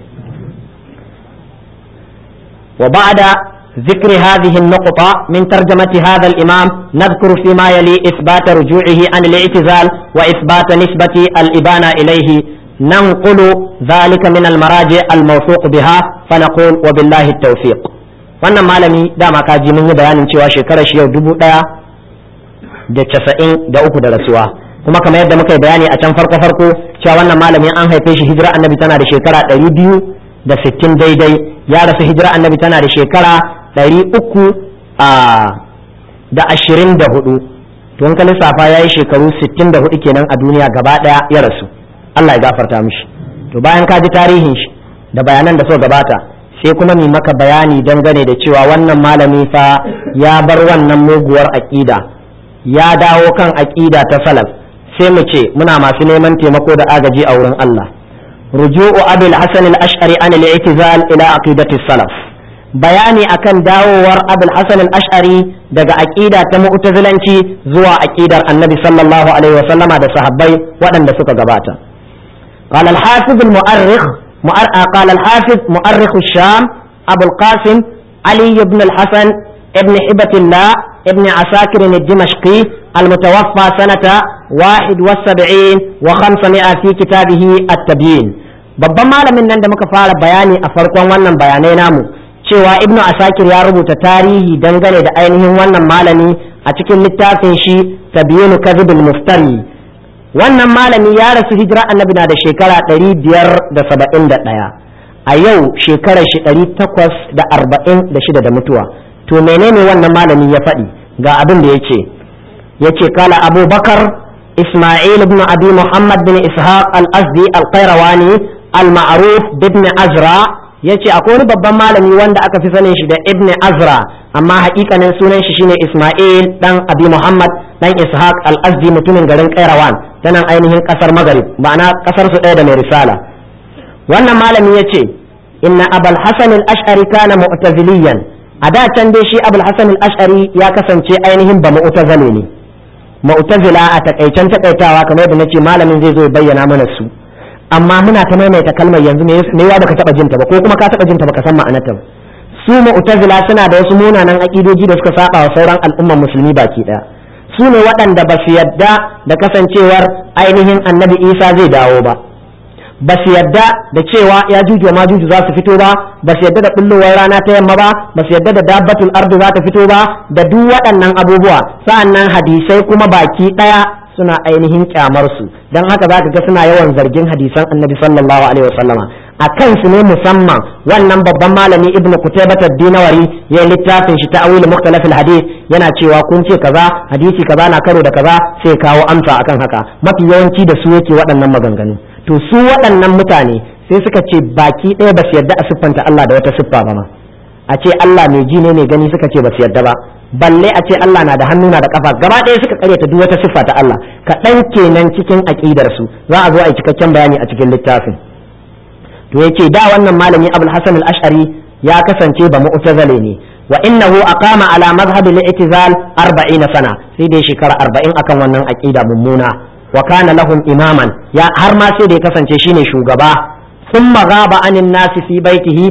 wa ba'da ذكر هذه النقطة من ترجمة هذا الإمام نذكر فيما يلي إثبات رجوعه عن الاعتزال وإثبات نسبة الإبانة إليه ننقل ذلك من المراجع الموثوق بها فنقول وبالله التوفيق wannan malami dama kaji mun yi bayanin cewa shekarar shi yau dubu ɗaya da casa'in da uku da rasuwa kuma kamar yadda muka yi bayani a can farko farko cewa wannan malamin an haife shi hijira annabi tana da shekara ɗari biyu da sittin daidai ya rasu hijira annabi tana da shekara ɗari uku da ashirin da hudu to in ka lissafa ya yi shekaru sittin da hudu kenan a duniya gaba ɗaya ya rasu Allah ya gafarta mishi to bayan ka ji tarihin shi da bayanan da so gabata sai kuma mi maka bayani dangane da cewa wannan malami fa ya bar wannan muguwar aƙida ya dawo kan aƙida ta salaf sai mu ce muna masu neman taimako da agaji a wurin Allah ruju'u abul hasan al-ash'ari an al-i'tizal ila aqidati salaf bayani akan dawowar abul hasan al-ash'ari daga aqida ta mu'tazilanci zuwa aqidar annabi sallallahu alaihi wasallama da sahabbai waɗanda suka gabata قال الحافظ المؤرخ قال الحافظ مؤرخ الشام أبو القاسم علي بن الحسن ابن حبة الله ابن عساكر الدمشقي المتوفى سنة واحد والسبعين وخمسمائة في كتابه التبيين babban malamin nan da muka fara bayani a farkon wannan bayanai namu cewa ibnu asakir ya rubuta tarihi dangane da ainihin wannan malami a cikin littafin shi tabyinu kadhibul muftari wannan malami ya rasu hijira annabi na da shekara ɗari biyar da saba'in da ɗaya a yau shekarar shi ɗari takwas da arba'in da shida da mutuwa to menene wannan malami ya faɗi ga abin da ya ce ya ce kala abubakar isma'il ibn abi muhammad bin ishaq al-azdi al-qayrawani al-ma'ruf ibn azra ya ce akwai wani babban malami wanda aka fi sanin shi da ibn azra amma hakikanin sunan shi shine isma'il dan abi muhammad dan ishaq al-azdi mutumin garin kairawan ta nan ainihin kasar magarib ma'ana kasar su ɗaya da mai risala wannan malami ya ce inna abul hasan al-ash'ari kana mu'taziliyan a da can dai shi abul hasan al-ash'ari ya kasance ainihin ba mu'tazili ne mu'tazila a takaicen takaitawa kamar yadda nace malamin zai zo ya bayyana mana su amma muna ta maimaita kalmar yanzu me ya baka taba jinta ba ko kuma ka taba jinta baka san ma'anarta ba su mu'tazila suna da wasu munanan aƙidoji da suka saba wa sauran al'ummar musulmi baki ɗaya su ne waɗanda ba su yadda da kasancewar ainihin annabi isa zai dawo ba ba su yadda da cewa ya juju ma juju za su fito ba ba su yadda da bullowar rana ta yamma ba ba su yadda da dabbatul ardu za ta fito ba da duk waɗannan abubuwa sa'annan hadisai kuma baki ɗaya suna ainihin kyamar su don haka za ka ga suna yawan zargin hadisan annabi sallallahu alaihi wasallama a kansu ne musamman wannan babban malami ibnu kutaibat ad-dinawari ya littafin shi ta'awil mukhtalaf al-hadith yana cewa kun ce kaza hadisi kaza na karo da kaza sai kawo amsa akan haka mafi yawanci da su yake waɗannan maganganu to su waɗannan mutane sai suka ce baki ɗaya ba su yarda a siffanta Allah da wata siffa ba ma a ce Allah mai ji ne mai gani suka ce ba su yarda ba balle a ce Allah na da hannu na da kafa gaba ɗaya suka karyata duk wata siffa ta Allah kaɗan kenan cikin aƙidar su za a zo a yi cikakken bayani a cikin littafin to yace da wannan malami Abul Hasan al-Ash'ari ya kasance ba mu'tazile ne wa innahu aqama ala madhhab al-i'tizal 40 sana sai dai shekara 40 akan wannan aqida mummuna wa kana lahum imaman ya har ma sai da ya kasance shine shugaba thumma ghaba anin nasi fi baitihi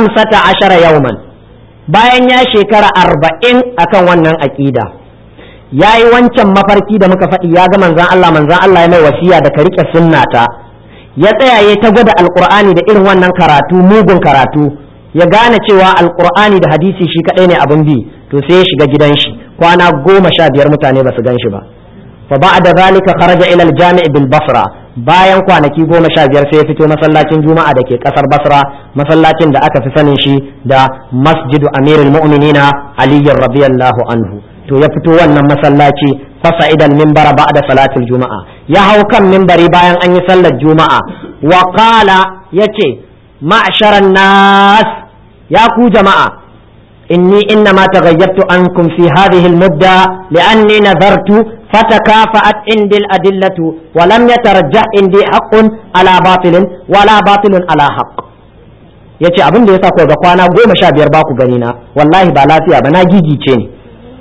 15 yawman bayan ya shekara 40 akan wannan aqida yayi wancan mafarki da muka faɗi ya ga manzon Allah manzon Allah ya mai wasiya da ka rike sunnata ya tsaya ya ta gwada alqur'ani da irin wannan karatu mugun karatu ya gane cewa alqur'ani da hadisi shi kadai ne abin bi to sai ya shiga gidan shi kwana goma sha biyar mutane ba su gan shi ba fa ba'da zalika kharaja ila al-jami' bil basra bayan kwanaki goma sha biyar sai ya fito masallacin juma'a da ke kasar basra masallacin da aka fi sanin shi da masjidu amirul mu'minina ali radiyallahu anhu to ya fito wannan masallaci fasa idan mimbara ba'da salatul juma'a ya hau kan mimbari bayan an yi sallar juma'a wa qala yace ma'sharan nas ya ku jama'a inni inna ma taghayyabtu ankum fi hadhihi al-mudda li'anni nazartu فتكافأت عندي الأدلة ولم يترجح عندي حق على باطل ولا باطل على حق yace abin da yasa ko ga kwana goma sha biyar ba ku gani na wallahi ba lafiya ba na gigice ne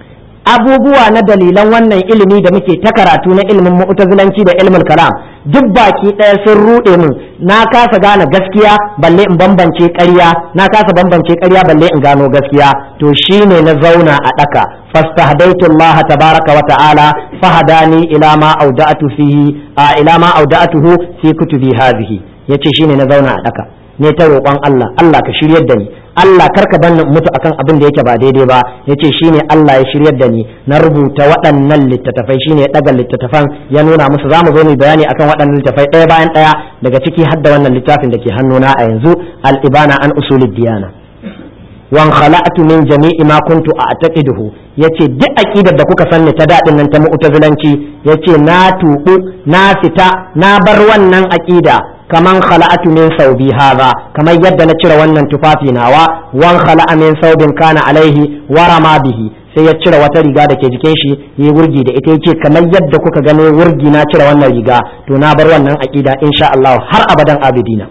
abubuwa na dalilan wannan ilimi da muke ta karatu na ilimin mu'tazilanci da ilmin kalam duk baki ɗaya sun ruɗe min na kasa gane gaskiya balle in bambance ƙarya na kasa bambance ƙarya balle in gano gaskiya to shine na zauna a ɗaka فاستهديت الله تبارك وتعالى فهداني إلى ما أودعت فيه آه إلى ما أودعته في كتبي هذه yace shine na zauna a daka ne ta roƙon Allah Allah ka shiryar da ni Allah karka ban mutu akan abin da yake ba daidai ba yace shine Allah ya shiryar da ni na rubuta waɗannan littattafai shine ya daga littattafan ya nuna musu zamu zo mu bayani akan waɗannan littattafai ɗaya bayan ɗaya daga ciki har da wannan littafin da ke hannuna a yanzu al-ibana an usulid diyana wan khala'tu min jami'i ma kuntu a'taqiduhu yace duk aqidar da kuka sanni ta dadin nan ta mu'tazilanci yace na tubu na fita na bar wannan aqida kaman khala'tu min saubi hadha kamar yadda na cire wannan tufafi nawa wan khala'a min saubin kana alaihi wa rama bihi sai ya cire wata riga da ke jikin shi yi wurgi da ita yace kamar yadda kuka gano wurgi na cire wannan riga to na bar wannan aqida insha Allah har abadan abidina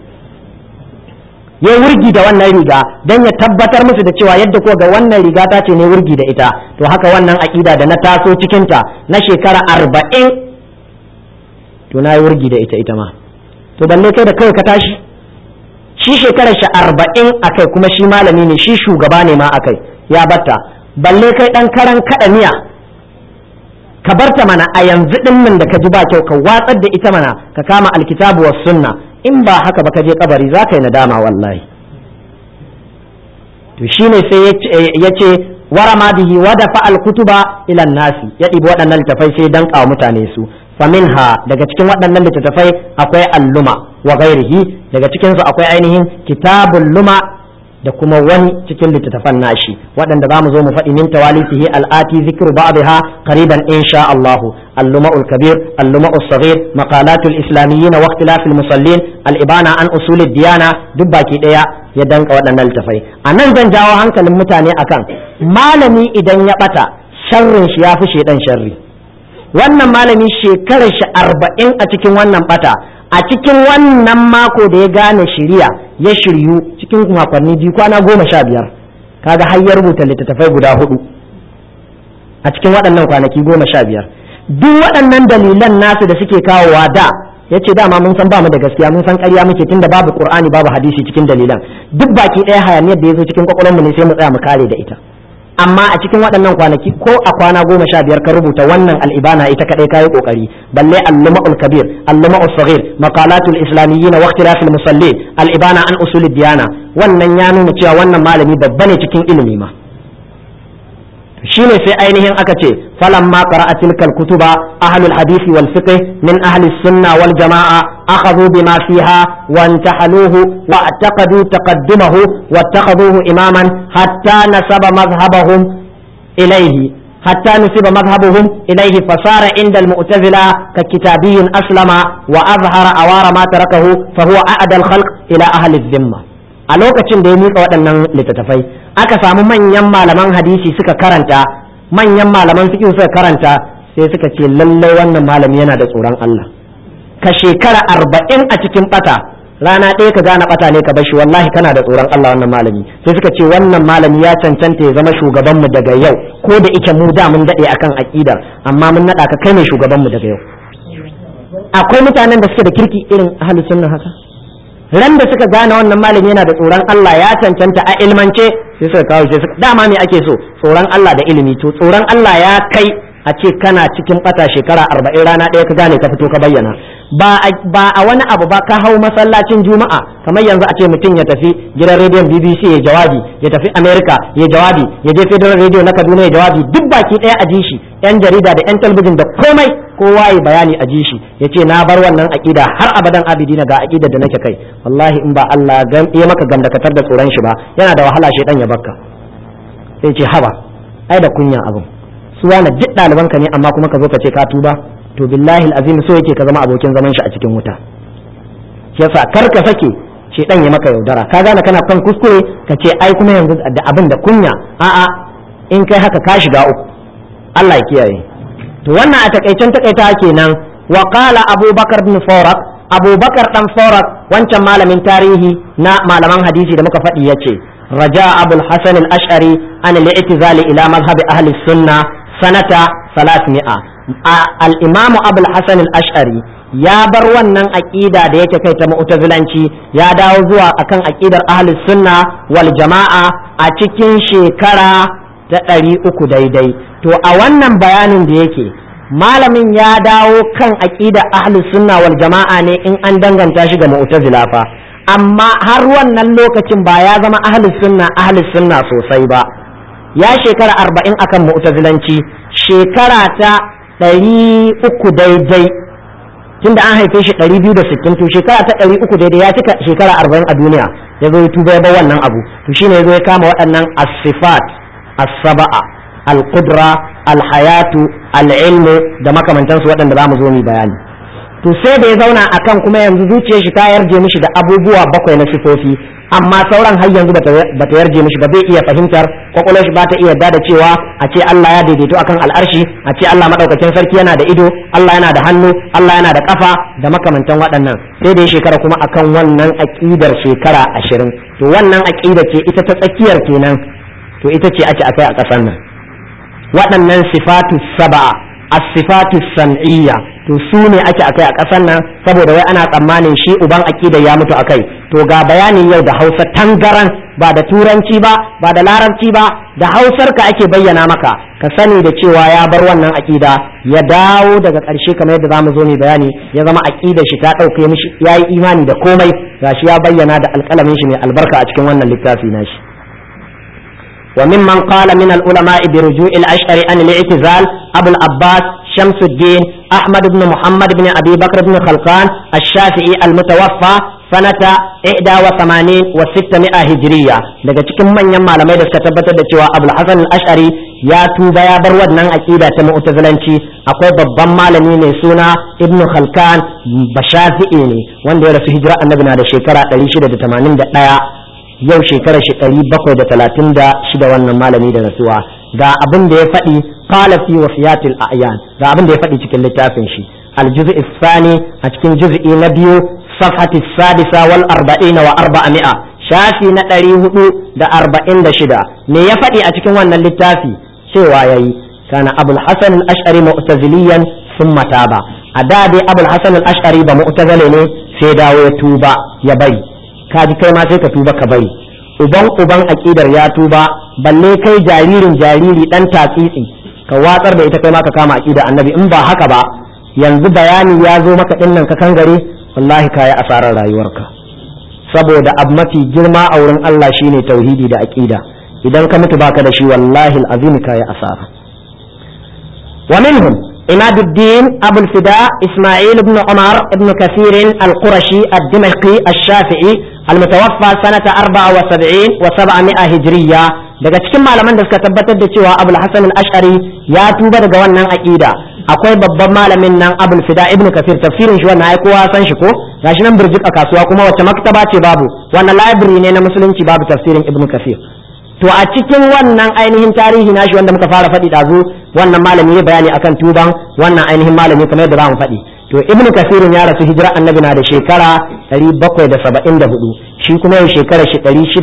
ya wurgi da wannan riga don ya tabbatar musu da cewa yadda ko ga wannan riga ta ce ne wurgi da ita to haka wannan aƙida da na taso cikinta na shekara arba'in to na yi wurgi da ita ita ma to balle kai da kawai ka tashi shi shekarar shi arba'in a kai kuma shi malami ne shi shugaba ne ma a kai ya batta balle kai ɗan karan kaɗa miya ka barta mana a yanzu ɗin nan da ka ji ba kyau ka watsar da ita mana ka kama alkitabu was sunna in ba haka ba ka je kabari za ka yi nadama wallahi to shine sai ya ce warama bihi wa dafa alkutuba ila nasi ya ɗibi waɗannan littafai sai dan kawo mutane su faminha daga cikin waɗannan littattafai akwai alluma wa ghairihi daga cikin su akwai ainihin kitabul luma da kuma wani cikin littattafan nashi waɗanda za mu zo mu faɗi min tawalisihi al'ati zikru ba'daha qariban insha Allah اللماء الكبير اللماء الصغير مقالات الإسلاميين واختلاف المصلين الإبانة عن أصول الديانة دباكي ديا يدنك ودنا التفاي أنا زن جاو هنك المتاني أكان malami idan ya ɓata sharrin shi ya fi shaidan sharri wannan malami shekarar shi arba'in a cikin wannan ɓata a cikin wannan mako da ya gane shiriya ya shiryu cikin makonni biyu kwana goma sha biyar kaga har ya rubuta littattafai guda hudu a cikin waɗannan kwanaki goma sha biyar duk waɗannan dalilan nasu da suke kawowa da ya ce dama mun san bamu da gaskiya mun san ƙarya muke tunda babu qur'ani babu hadisi cikin dalilan duk baki ɗaya hayaniyar da ya zo cikin kwakwalwarmu ne sai mu tsaya mu kare da ita amma a cikin waɗannan kwanaki ko a kwana goma sha biyar ka rubuta wannan al'ibana ita kaɗai kayi ƙoƙari balle al-luma'ul kabir al-luma'ul saghir maqalatul islamiyyin wa ikhtilafil musallin al-ibana an usulid diyana wannan ya nuna cewa wannan malami babba ne cikin ilimi ma shine sai ainihin aka ce falamma qara'a tilkal kutuba ahlul hadisi wal fiqh min ahli sunna wal jamaa akhadhu bima fiha wa intahaluhu wa i'taqadu taqaddumahu wa ittakhadhuhu imaman hatta nasaba madhhabahum ilayhi حتى نسب مذهبهم إليه فصار عند المعتزلة ككتابي أسلم وأظهر أوار ما تركه فهو أعدى الخلق إلى أهل الذمة a lokacin da ya miƙa waɗannan littattafai aka samu manyan malaman hadisi suka karanta manyan malaman fiqh suka karanta sai suka ce lallai wannan malami yana da tsoron Allah ka shekara arba'in a cikin bata rana ɗaya ka gane bata ne ka bashi wallahi kana da tsoron Allah wannan malami sai suka ce wannan malami ya cancanta ya zama shugaban mu daga yau ko da ike mu da mun daɗe akan aƙidar amma mun naɗa ka kai ne shugaban mu daga yau akwai mutanen da suke da kirki irin ahlus sunna haka ran da suka gane wannan malami yana da tsoron Allah ya cancanta a ilmance sai suka kawo sai suka dama me ake so tsoron Allah da ilimi to tsoron Allah ya kai a ce kana cikin bata shekara arba'in rana ɗaya ka gane ka fito ka bayyana ba a wani abu ba ka hau masallacin juma'a kamar yanzu a ce mutum ya tafi gidan rediyon bbc ya jawabi ya tafi america ya jawabi ya je federal radio na kaduna ya jawabi duk baki ɗaya a ji shi yan jarida da yan talbijin da komai kowa ya bayani a ji shi ya ce na bar wannan aƙida har abadan abidina ga aƙidar da nake kai wallahi in ba Allah ya maka gamdakatar da tsoron shi ba yana da wahala shaidan ya bakka sai ce haba ai da kunya abin su wani duk ɗalibanka ne amma kuma ka zo ka ce ka tuba to billahi azim so yake ka zama abokin zaman shi a cikin wuta yasa kar ka sake shaidan ya maka yaudara ka gane kana kan kuskure ka ce ai kuma yanzu da abin da kunya a'a in kai haka ka shiga uku Allah ya kiyaye to wannan a takaicen takaita kenan wa qala abubakar bin farak abubakar dan farak wancan malamin tarihi na malaman hadisi da muka faɗi yace raja abul hasan al-ash'ari an al-i'tizali ila mazhab ahli sunna sanata 300 al-imam abul hasan al-ash'ari ya bar wannan aqida da yake kai ta mu'tazilanci ya dawo zuwa akan aqidar ahli sunna wal jama'a a cikin shekara ta ɗari uku daidai to a wannan bayanin da yake malamin ya dawo kan aqida ahli sunna wal jama'a ne in an danganta shi ga mu'tazila fa amma har wannan lokacin ba ya zama ahli sunna ahli sunna sosai ba ya shekara arba'in akan mu'tazilanci shekara ta ɗari uku daidai tunda an haife shi ɗari biyu da sittin to shekara ta ɗari uku daidai ya cika shekara arba'in a duniya ya zo ya tuba ya bar wannan abu to shine ya zo ya kama waɗannan asifat as-saba'a al-qudra al-hayatu al-ilmu da makamantansu waɗanda za mu zo mu bayani to sai da ya zauna akan kuma yanzu zuciyar shi ta yarje mishi da abubuwa bakwai na sifofi amma sauran har yanzu bata yarje mishi ba bai iya fahimtar kwakwalwar shi bata iya yarda da cewa a ce Allah ya daidaito akan al'arshi a ce Allah madaukakin sarki yana da ido Allah yana da hannu Allah yana da kafa da makamantan waɗannan sai da ya shekara kuma akan wannan aqidar shekara ashirin to wannan aqida ce ita ta tsakiyar kenan to ita ce ake akai a ƙasar nan waɗannan sifatu saba'a as-sifatu sam'iyya to su ne ake akai a ƙasar nan saboda wai ana tsammanin shi uban aqida ya mutu akai to ga bayanin yau da Hausa tangaran ba da turanci ba ba da larabci ba da Hausar ka ake bayyana maka ka sani da cewa ya bar wannan aqida ya dawo daga ƙarshe kamar yadda zamu zo mu bayani ya zama aqidar shi ta dauke mishi yayi imani da komai gashi ya bayyana da alƙalamin shi mai albarka a cikin wannan littafi nashi وممن قال من العلماء برجوع الأشعري عن الاعتزال أبو العباس شمس الدين أحمد بن محمد بن أبي بكر بن خلقان الشافعي المتوفى سنة 81 و 600 هجرية daga cikin manyan malamai da suka tabbatar da cewa Abul Hasan al-Ash'ari ya tuba ya bar wannan aqida ta mu'tazilanci akwai babban malami mai suna Ibn Khalkan Bashafi'i ne wanda ya rasu hijira annabi na da shekara 681 yau shekarar shi ɗari bakwai da talatin da shida wannan malami da rasuwa ga abin da ya faɗi qala fi wafiyatil a'yan ga abin da ya faɗi cikin littafin shi الجزء الثاني أتكن جزء نبيو صفحة السادسة والأربعين وأربعمائة shafi na ɗari hudu da arba'in da shida me ya faɗi a cikin wannan littafi cewa ya yi kana abul hasan al-ash'ari mu'taziliyan sun mataba a da dai abul hasan al-ash'ari ba mu'tazile ne sai dawo ya tuba ya bari ka ji kai ma sai ka tuba ka bari uban uban aqidar ya tuba balle kai jaririn jariri dan tatsitsi ka watsar da ita kai ma ka kama aqidar annabi in ba haka ba yanzu bayani ya zo maka dinnan ka kangare wallahi kayi asarar rayuwarka saboda abu mafi girma a wurin Allah shine tauhidi da aqida idan ka mutu baka da shi wallahi alazim kayi asara wa minhum إماد الدين أبو الفداء إسماعيل بن عمر بن كثير القرشي الدمشقي الشافعي المتوفى سنة 74 و700 هجرية daga cikin malaman da suka tabbatar da cewa abul hasan al-ash'ari ya tuba daga wannan aqida akwai babban malamin nan abul fida ibnu kafir tafsirin shi wannan ai kowa san shi ko gashi nan burjik a kasuwa kuma wacce maktaba ce babu wannan library ne na musulunci babu tafsirin ibnu kafir to a cikin wannan ainihin tarihi nashi wanda muka fara faɗi ɗazu wannan malami ya bayani akan tuban wannan ainihin malami kamar yadda za mu faɗi to ibnu kasirin ya rasu hijira annabi na da shekara 774 shi kuma ya shekara shi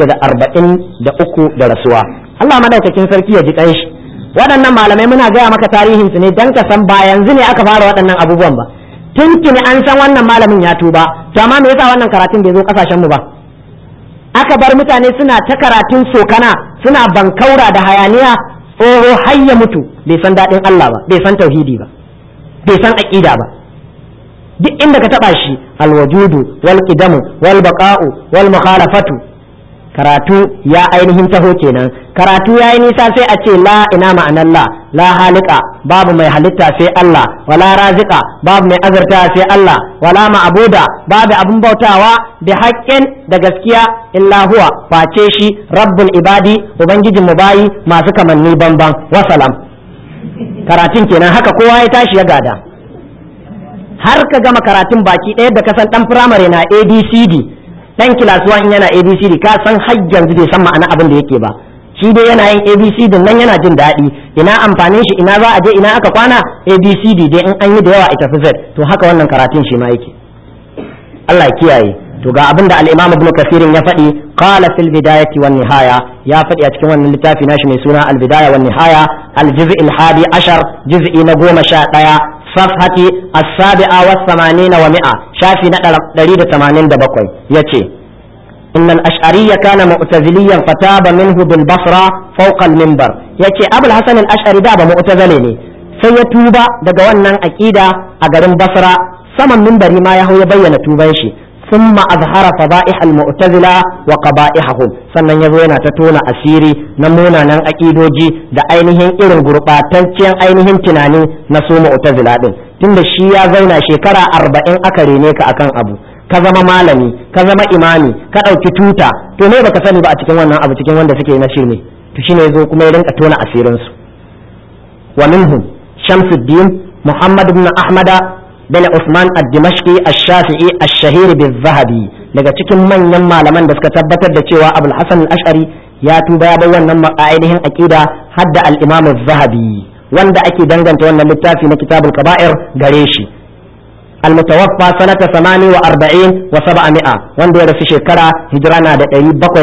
643 da rasuwa Allah madaukakin sarki ya ji shi waɗannan malamai muna gaya maka tarihin su ne dan ka san ba yanzu ne aka fara waɗannan abubuwan ba tuntuni an san wannan malamin ya tuba to amma me yasa wannan karatun bai zo kasashen mu ba aka bar mutane suna ta karatun sokana suna bankaura da hayaniya tsoho har ya mutu bai san daɗin Allah ba bai san tauhidi ba bai san aƙida ba duk inda ka taɓa shi alwajudu wal qidamu wal baqa'u wal mukhalafatu karatu ya ainihin taho kenan karatu ya yi nisa sai a ce la ina ma'anar la la halika babu mai halitta sai Allah wala razika babu mai azurta sai Allah wala ma'abuda babu abin bautawa bi haƙƙin da gaskiya illa huwa face shi rabbul ibadi ubangijin mu bayi masu kamanni banban wasalam karatun kenan haka kowa ya tashi ya gada har ka gama karatun baki ɗaya da kasan ɗan firamare na abcd dan kilasuwa in yana abcd ka san har yanzu bai san ma'ana abin da yake ba shi dai yana yin abcd nan yana jin daɗi ina amfanin shi ina za a je ina aka kwana abcd dai in an yi da yawa ita fi z to haka wannan karatun shi ma yake Allah ya kiyaye to ga abin da al-Imam Ibn Kathir ya faɗi qala fil bidayati wan nihaya ya faɗi a cikin wannan littafi nashi mai suna al-bidaya wan nihaya al-juz' al-hadi ashar juz'i na goma sha ɗaya صفحة السابعة والثمانين ومئة شافي نقل دريد ثمانين دبقوي يتي إن الأشعري كان معتزليا فتاب منه بالبصرة فوق المنبر يتي أبو الحسن الأشعري داب معتزليني سيتوب دقوانا أكيدا أقرم بصرة سمن منبري ما يهو يبين توبانشي ثم أظهر فضائح المعتزلة وقبائحهم sannan ya zo yana ta tona asiri na munanan aƙidoji da ainihin irin gurɓataccen ainihin tunani na su mu'tazila din tunda shi ya zauna shekara arba'in aka rene ka akan abu ka zama malami ka zama imami ka ɗauki tuta to me baka sani ba a cikin wannan abu cikin wanda suke na shirme to shine ya zo kuma ya rinka tona asirin su wa minhum shamsuddin muhammad ibn ahmada bin Usman ad-Dimashqi ash-Shafi'i ash-shahir bil-Zahabi daga cikin manyan malaman da suka tabbatar da cewa Abul Hasan al-Ash'ari ya tuba ya bar wannan ainihin aqida hadda al-Imam az-Zahabi wanda ake danganta wannan littafi na Kitabul Kaba'ir gare shi المتوفى سنة 48 و700 wanda ya rasu shekara hijira na da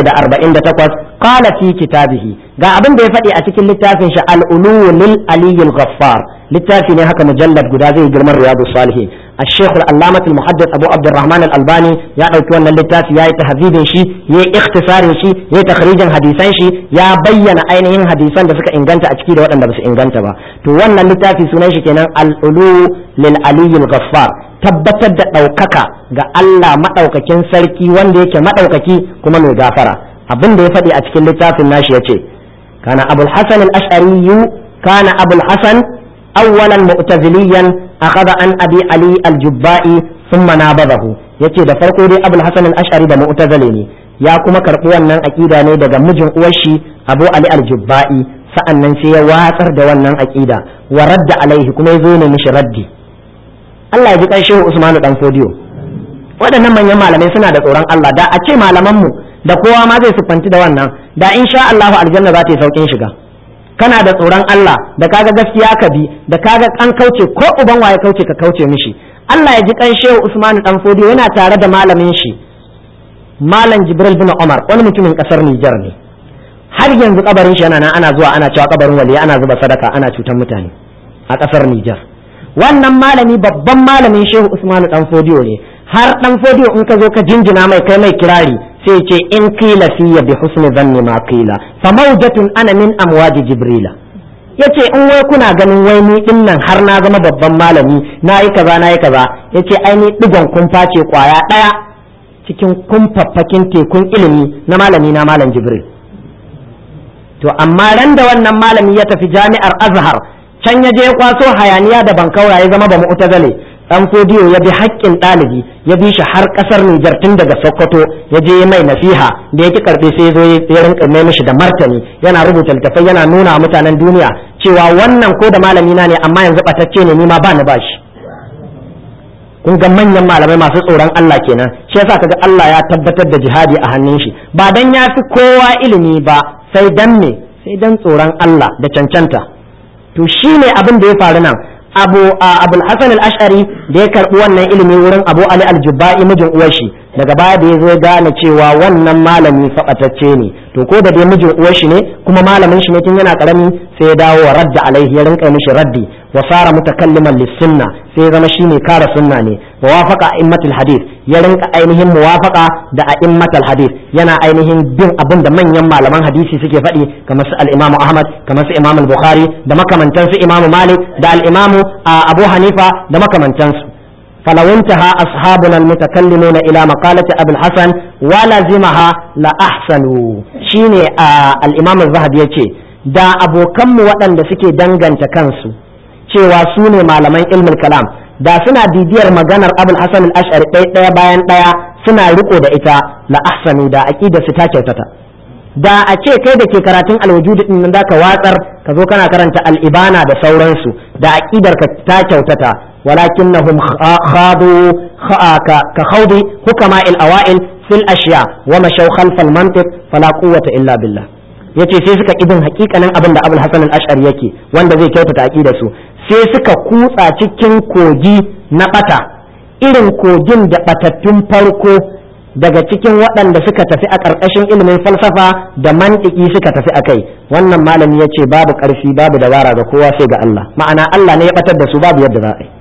748 qala fi kitabihi ga abin da ya faɗi a cikin littafin shi al-ulu lil aliyyil ghaffar littafi ne haka mujallad guda zai girman riyadu salihin الشيخ العلامة المحدث أبو عبد الرحمن الألباني يا أوكي أن اللتاف يا تهذيب شي يا اختصار شي يا تخريج حديثان شي يا بين أينهن حديثان da suka inganta a ciki da waɗanda ba su inganta ba to wannan littafi sunan shi kenan al-ulu lil aliyyil ghaffar tabbatar da ɗaukaka ga Allah maɗaukakin sarki wanda yake maɗaukaki kuma mai gafara abin da ya faɗi a cikin littafin nashi yace kana abul hasan al-ash'ari kana abul hasan awwalan mu'taziliyan akhadha an abi ali al-jubba'i thumma nabadahu yace da farko dai abul hasan al-ash'ari da mu'tazili ne ya kuma karɓi wannan aqida ne daga mijin uwar shi abu ali al-jubba'i sa'annan sai ya watsar da wannan aqida wa radda alaihi kuma ya zo ne mishi raddi Allah ya ji kan shehu Usmanu dan Fodiyo waɗannan manyan malamai suna da tsoron Allah da a ce malamanmu da kowa ma zai siffanci da wannan da insha Allahu aljanna za ta yi saukin shiga kana da tsoron Allah da kaga gaskiya ka bi da kaga an kauce ko uban waye kauce ka kauce mishi Allah ya ji kan shehu Usmanu dan Fodiyo yana tare da malamin shi malam jibril bin umar wani mutumin kasar nijar ne har yanzu kabarin shi yana nan ana zuwa ana cewa kabarin wali ana zuba sadaka ana cutar mutane a kasar nijar wannan malami babban malamin shehu usmanu dan fodiyo ne har dan fodiyo in ka zo ka jinjina mai kai mai kirari sai ce in qila fiya bi husni dhanni ma qila fa mawjatun ana min amwaji jibrila yace in wai kuna ganin wai ni din nan har na zama babban malami na yi kaza na yi kaza yace ai ni digon kumfa ce kwaya daya cikin kumfaffakin tekun ilimi na malami na malam jibril to amma ran da wannan malami ya tafi jami'ar azhar can ya je ya kwaso hayaniya da bankaura ya zama ba mu'tazale dan fodiyo ya bi haƙƙin ɗalibi ya bi shi har ƙasar Nijar tun daga Sokoto ya je mai nasiha da yake karbe sai ya zo ya rinka mai mishi da martani yana rubuta littafai yana nuna mutanen duniya cewa wannan ko da malami na ne amma yanzu batacce ne ni ma ba ni bashi kun ga manyan malamai masu tsoron Allah kenan shi yasa kaga Allah ya tabbatar da jihadi a hannun shi ba dan ya fi kowa ilimi ba sai dan me sai dan tsoron Allah da cancanta to shine abin da ya faru nan abu abul hasan al-ash'ari da ya karbi wannan ilimi wurin abu ali al-jubba'i mijin uwar shi daga baya da ya zo gane cewa wannan malami faɓatacce ne to ko da dai mijin uwar shi ne kuma malamin shi ne tun yana karami sai ya dawo wa radda alaihi ya rinka mishi raddi wa fara mutakalliman lis-sunna sai ya zama shine kara sunna ne wa wafaqa a'immatul hadith ya rinka ainihin muwafaqa da a'immatul hadith yana ainihin bin abin da manyan malaman hadisi suke faɗi kamar su al-Imam Ahmad kamar su Imam al-Bukhari da makamantan su Imam Malik da al-Imam Abu Hanifa da makamantan su فلو انتهى أصحابنا المتكلمون إلى مقالة أبي الحسن ولزمها لأحسنوا شيني آه الإمام الذهبي يتي دا أبو كم وطن دا سكي دنغن تكنسو cewa su ne malaman ilmin kalam da suna bibiyar maganar abul hasan al-ash'ari ɗaya bayan ɗaya suna riko da ita la ahsanu da aqida su ta kyautata da a ce kai da ke karatun alwujud din nan ka watsar ka zo kana karanta al-ibana da sauransu da aqidar ka ta kyautata ولكنهم خاضوا كخوض حكماء الأوائل في الأشياء ومشوا خلف المنطق فلا قوة إلا بالله yace sai suka ibin hakikanin abin da abul hasan al-ash'ari yake wanda zai kyautata aqidar su sai suka kutsa cikin kogi na bata irin kogin da batattun farko daga cikin waɗanda suka tafi a ƙarƙashin ilimin falsafa da mantiki suka tafi akai wannan malami ya ce babu ƙarfi babu dabara ga kowa sai ga Allah ma'ana Allah ne ya batar da su babu yadda za a yi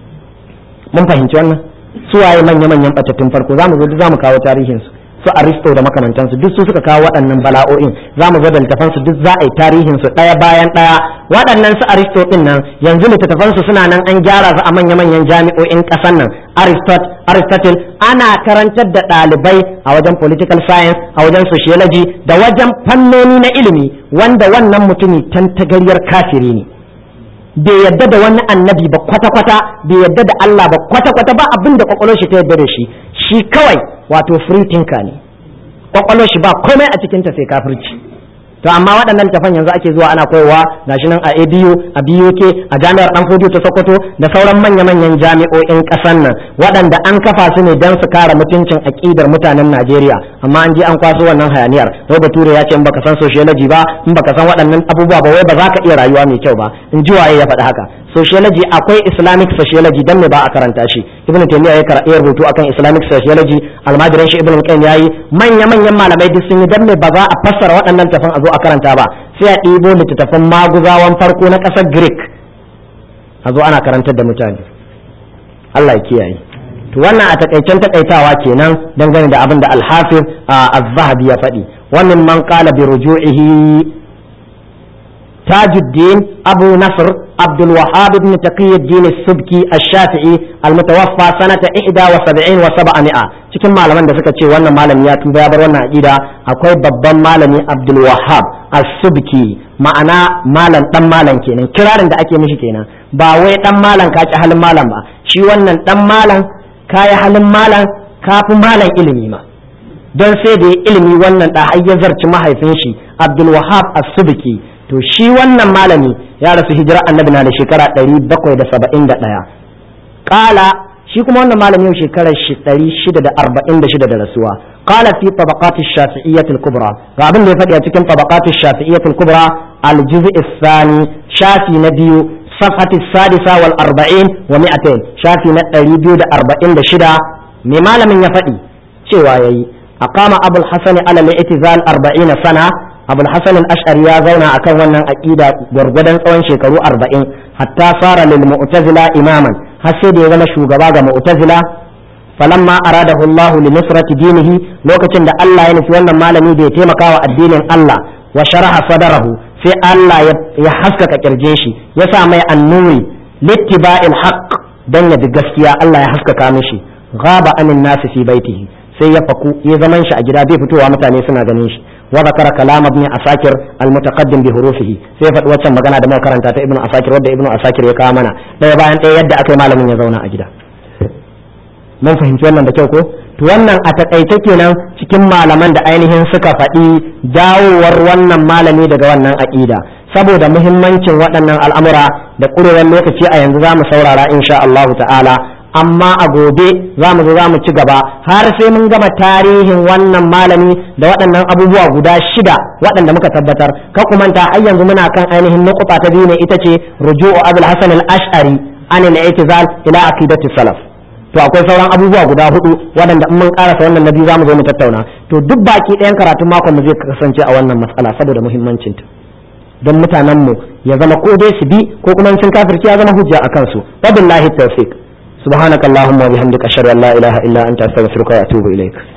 mun fahimci wannan su waye manya-manyan batattun farko za mu zo za mu kawo tarihinsu su aristo da makamantansu duk su suka kawo waɗannan bala'o'in za mu zo da littafansu duk za a yi tarihinsu ɗaya bayan ɗaya waɗannan su aristo ɗin nan yanzu littattafansu suna nan an gyara su a manya-manyan jami'o'in ƙasar nan aristotle ana karantar da ɗalibai a wajen political science a wajen sociology da wajen fannoni na ilimi wanda wannan mutumi tantagaryar kafiri ne bai yadda da wani annabi ba kwata-kwata bai yadda da Allah ba kwata-kwata ba abin da kwakwalwar shi ta yadda da shi shi kawai wato free thinker ne kwakwalwar shi ba komai a cikin ta sai kafirci to amma waɗannan tafan yanzu ake zuwa ana koyarwa gashi nan a ABU a BUK a jami'ar Dan Fodiyo ta Sokoto da sauran manya-manyan jami'o'in ƙasar nan waɗanda an kafa su ne don su kare mutuncin aƙidar mutanen Najeriya amma an je an kwaso wannan hayaniyar wai bature ya ce in baka san sociology ba in baka san waɗannan abubuwa ba wai ba za ka iya rayuwa mai kyau ba in ji waye ya faɗi haka sociology akwai islamic sociology dan me ba a karanta shi ibnu taymiya ya karɓi rubutu akan islamic sociology almajiran shi ibnu qayyim yayi manya manyan malamai duk sun yi dan me ba za a fassara waɗannan tafan a zo a karanta ba sai a ɗibo littattafan maguzawan farko na ƙasar greek a zo ana karantar da mutane Allah ya kiyaye to wannan a takaicen takaitawa kenan dangane da abin da al-hafiz az-zahabi ya faɗi wannan man qala bi ruju'ihi تاج الدين أبو نصر عبد الوهاب بن تقي الدين السبكي الشافعي المتوفى سنة 71 و700 cikin malaman da suka ce wannan malami ya tuba ya bar wannan aqida akwai babban malami Abdul Wahhab As-Subki ma'ana malam dan malam kenan kirarin da ake mishi kenan ba wai dan malam ka ci halin malam ba shi wannan dan malam kayi halin malam kafi malam ilimi ma don sai da ilimi wannan da har ya zarci mahaifin shi Abdul Wahhab As-Subki to shi wannan malami ya rasu hijira annabi na da shekara 771 kala shi kuma wannan malami yau shekarar 646 da rasuwa qala fi tabaqati shafi'iyyah al-kubra ga abin da ya faɗi a cikin tabaqati shafi'iyyah al-kubra al-juz' ath-thani shafi na biyu صفحة السادسة والأربعين ومئتين شافي نتري بيود أربعين دشدا مما لم يفدي شوى aqama abul hasan ala al-i'tizal 40 sana abul hasan al-ash'ari ya zauna akan wannan aqida gwargwadon tsawon shekaru 40 hatta fara lil mu'tazila imaman har sai da ya zama shugaba ga mu'tazila falamma aradahu Allah li nusrati dinihi lokacin da Allah ya nufi wannan malami da ya taimaka wa addinin Allah wa sharaha sadarahu sai Allah ya haskaka kirje shi ya sa mai annuri littiba'il haqq dan ya bi gaskiya Allah ya haskaka mishi ghaba anin nasi fi baitihi sai ya faku ya zaman shi a gida bai fitowa mutane suna ganin shi wa zakara kalam ibn asakir al mutaqaddim bi hurufihi sai faɗi waccan magana da muka karanta ta ibn asakir wadda ibn asakir ya kawo mana ɗaya bayan ɗaya yadda aka yi malamin ya zauna a gida mun fahimci wannan da kyau ko to wannan a takaice kenan cikin malaman da ainihin suka faɗi dawowar wannan malami daga wannan aƙida saboda muhimmancin waɗannan al'amura da ƙurewar lokaci a yanzu za mu saurara insha Allahu ta'ala amma a gobe za mu zo za mu ci gaba har sai mun gama tarihin wannan malami da waɗannan abubuwa guda shida waɗanda muka tabbatar ka kumanta har yanzu muna kan ainihin nukuta ta biyu ne ita ce ruju'u abul hasan al-ash'ari an al-i'tizal ila aqidati salaf to akwai sauran abubuwa guda hudu waɗanda in mun karasa wannan na biyu za mu zo mu tattauna to duk baki ɗayan karatun makon mu zai kasance a wannan matsala saboda muhimmancinta don mutanen mu ya zama ko dai su bi ko kuma sun kafirci ya zama hujja akan su wabillahi tawfiq subhanakallahumma wa bihamdika ashhadu an la ilaha illa anta astaghfiruka wa atubu ilaik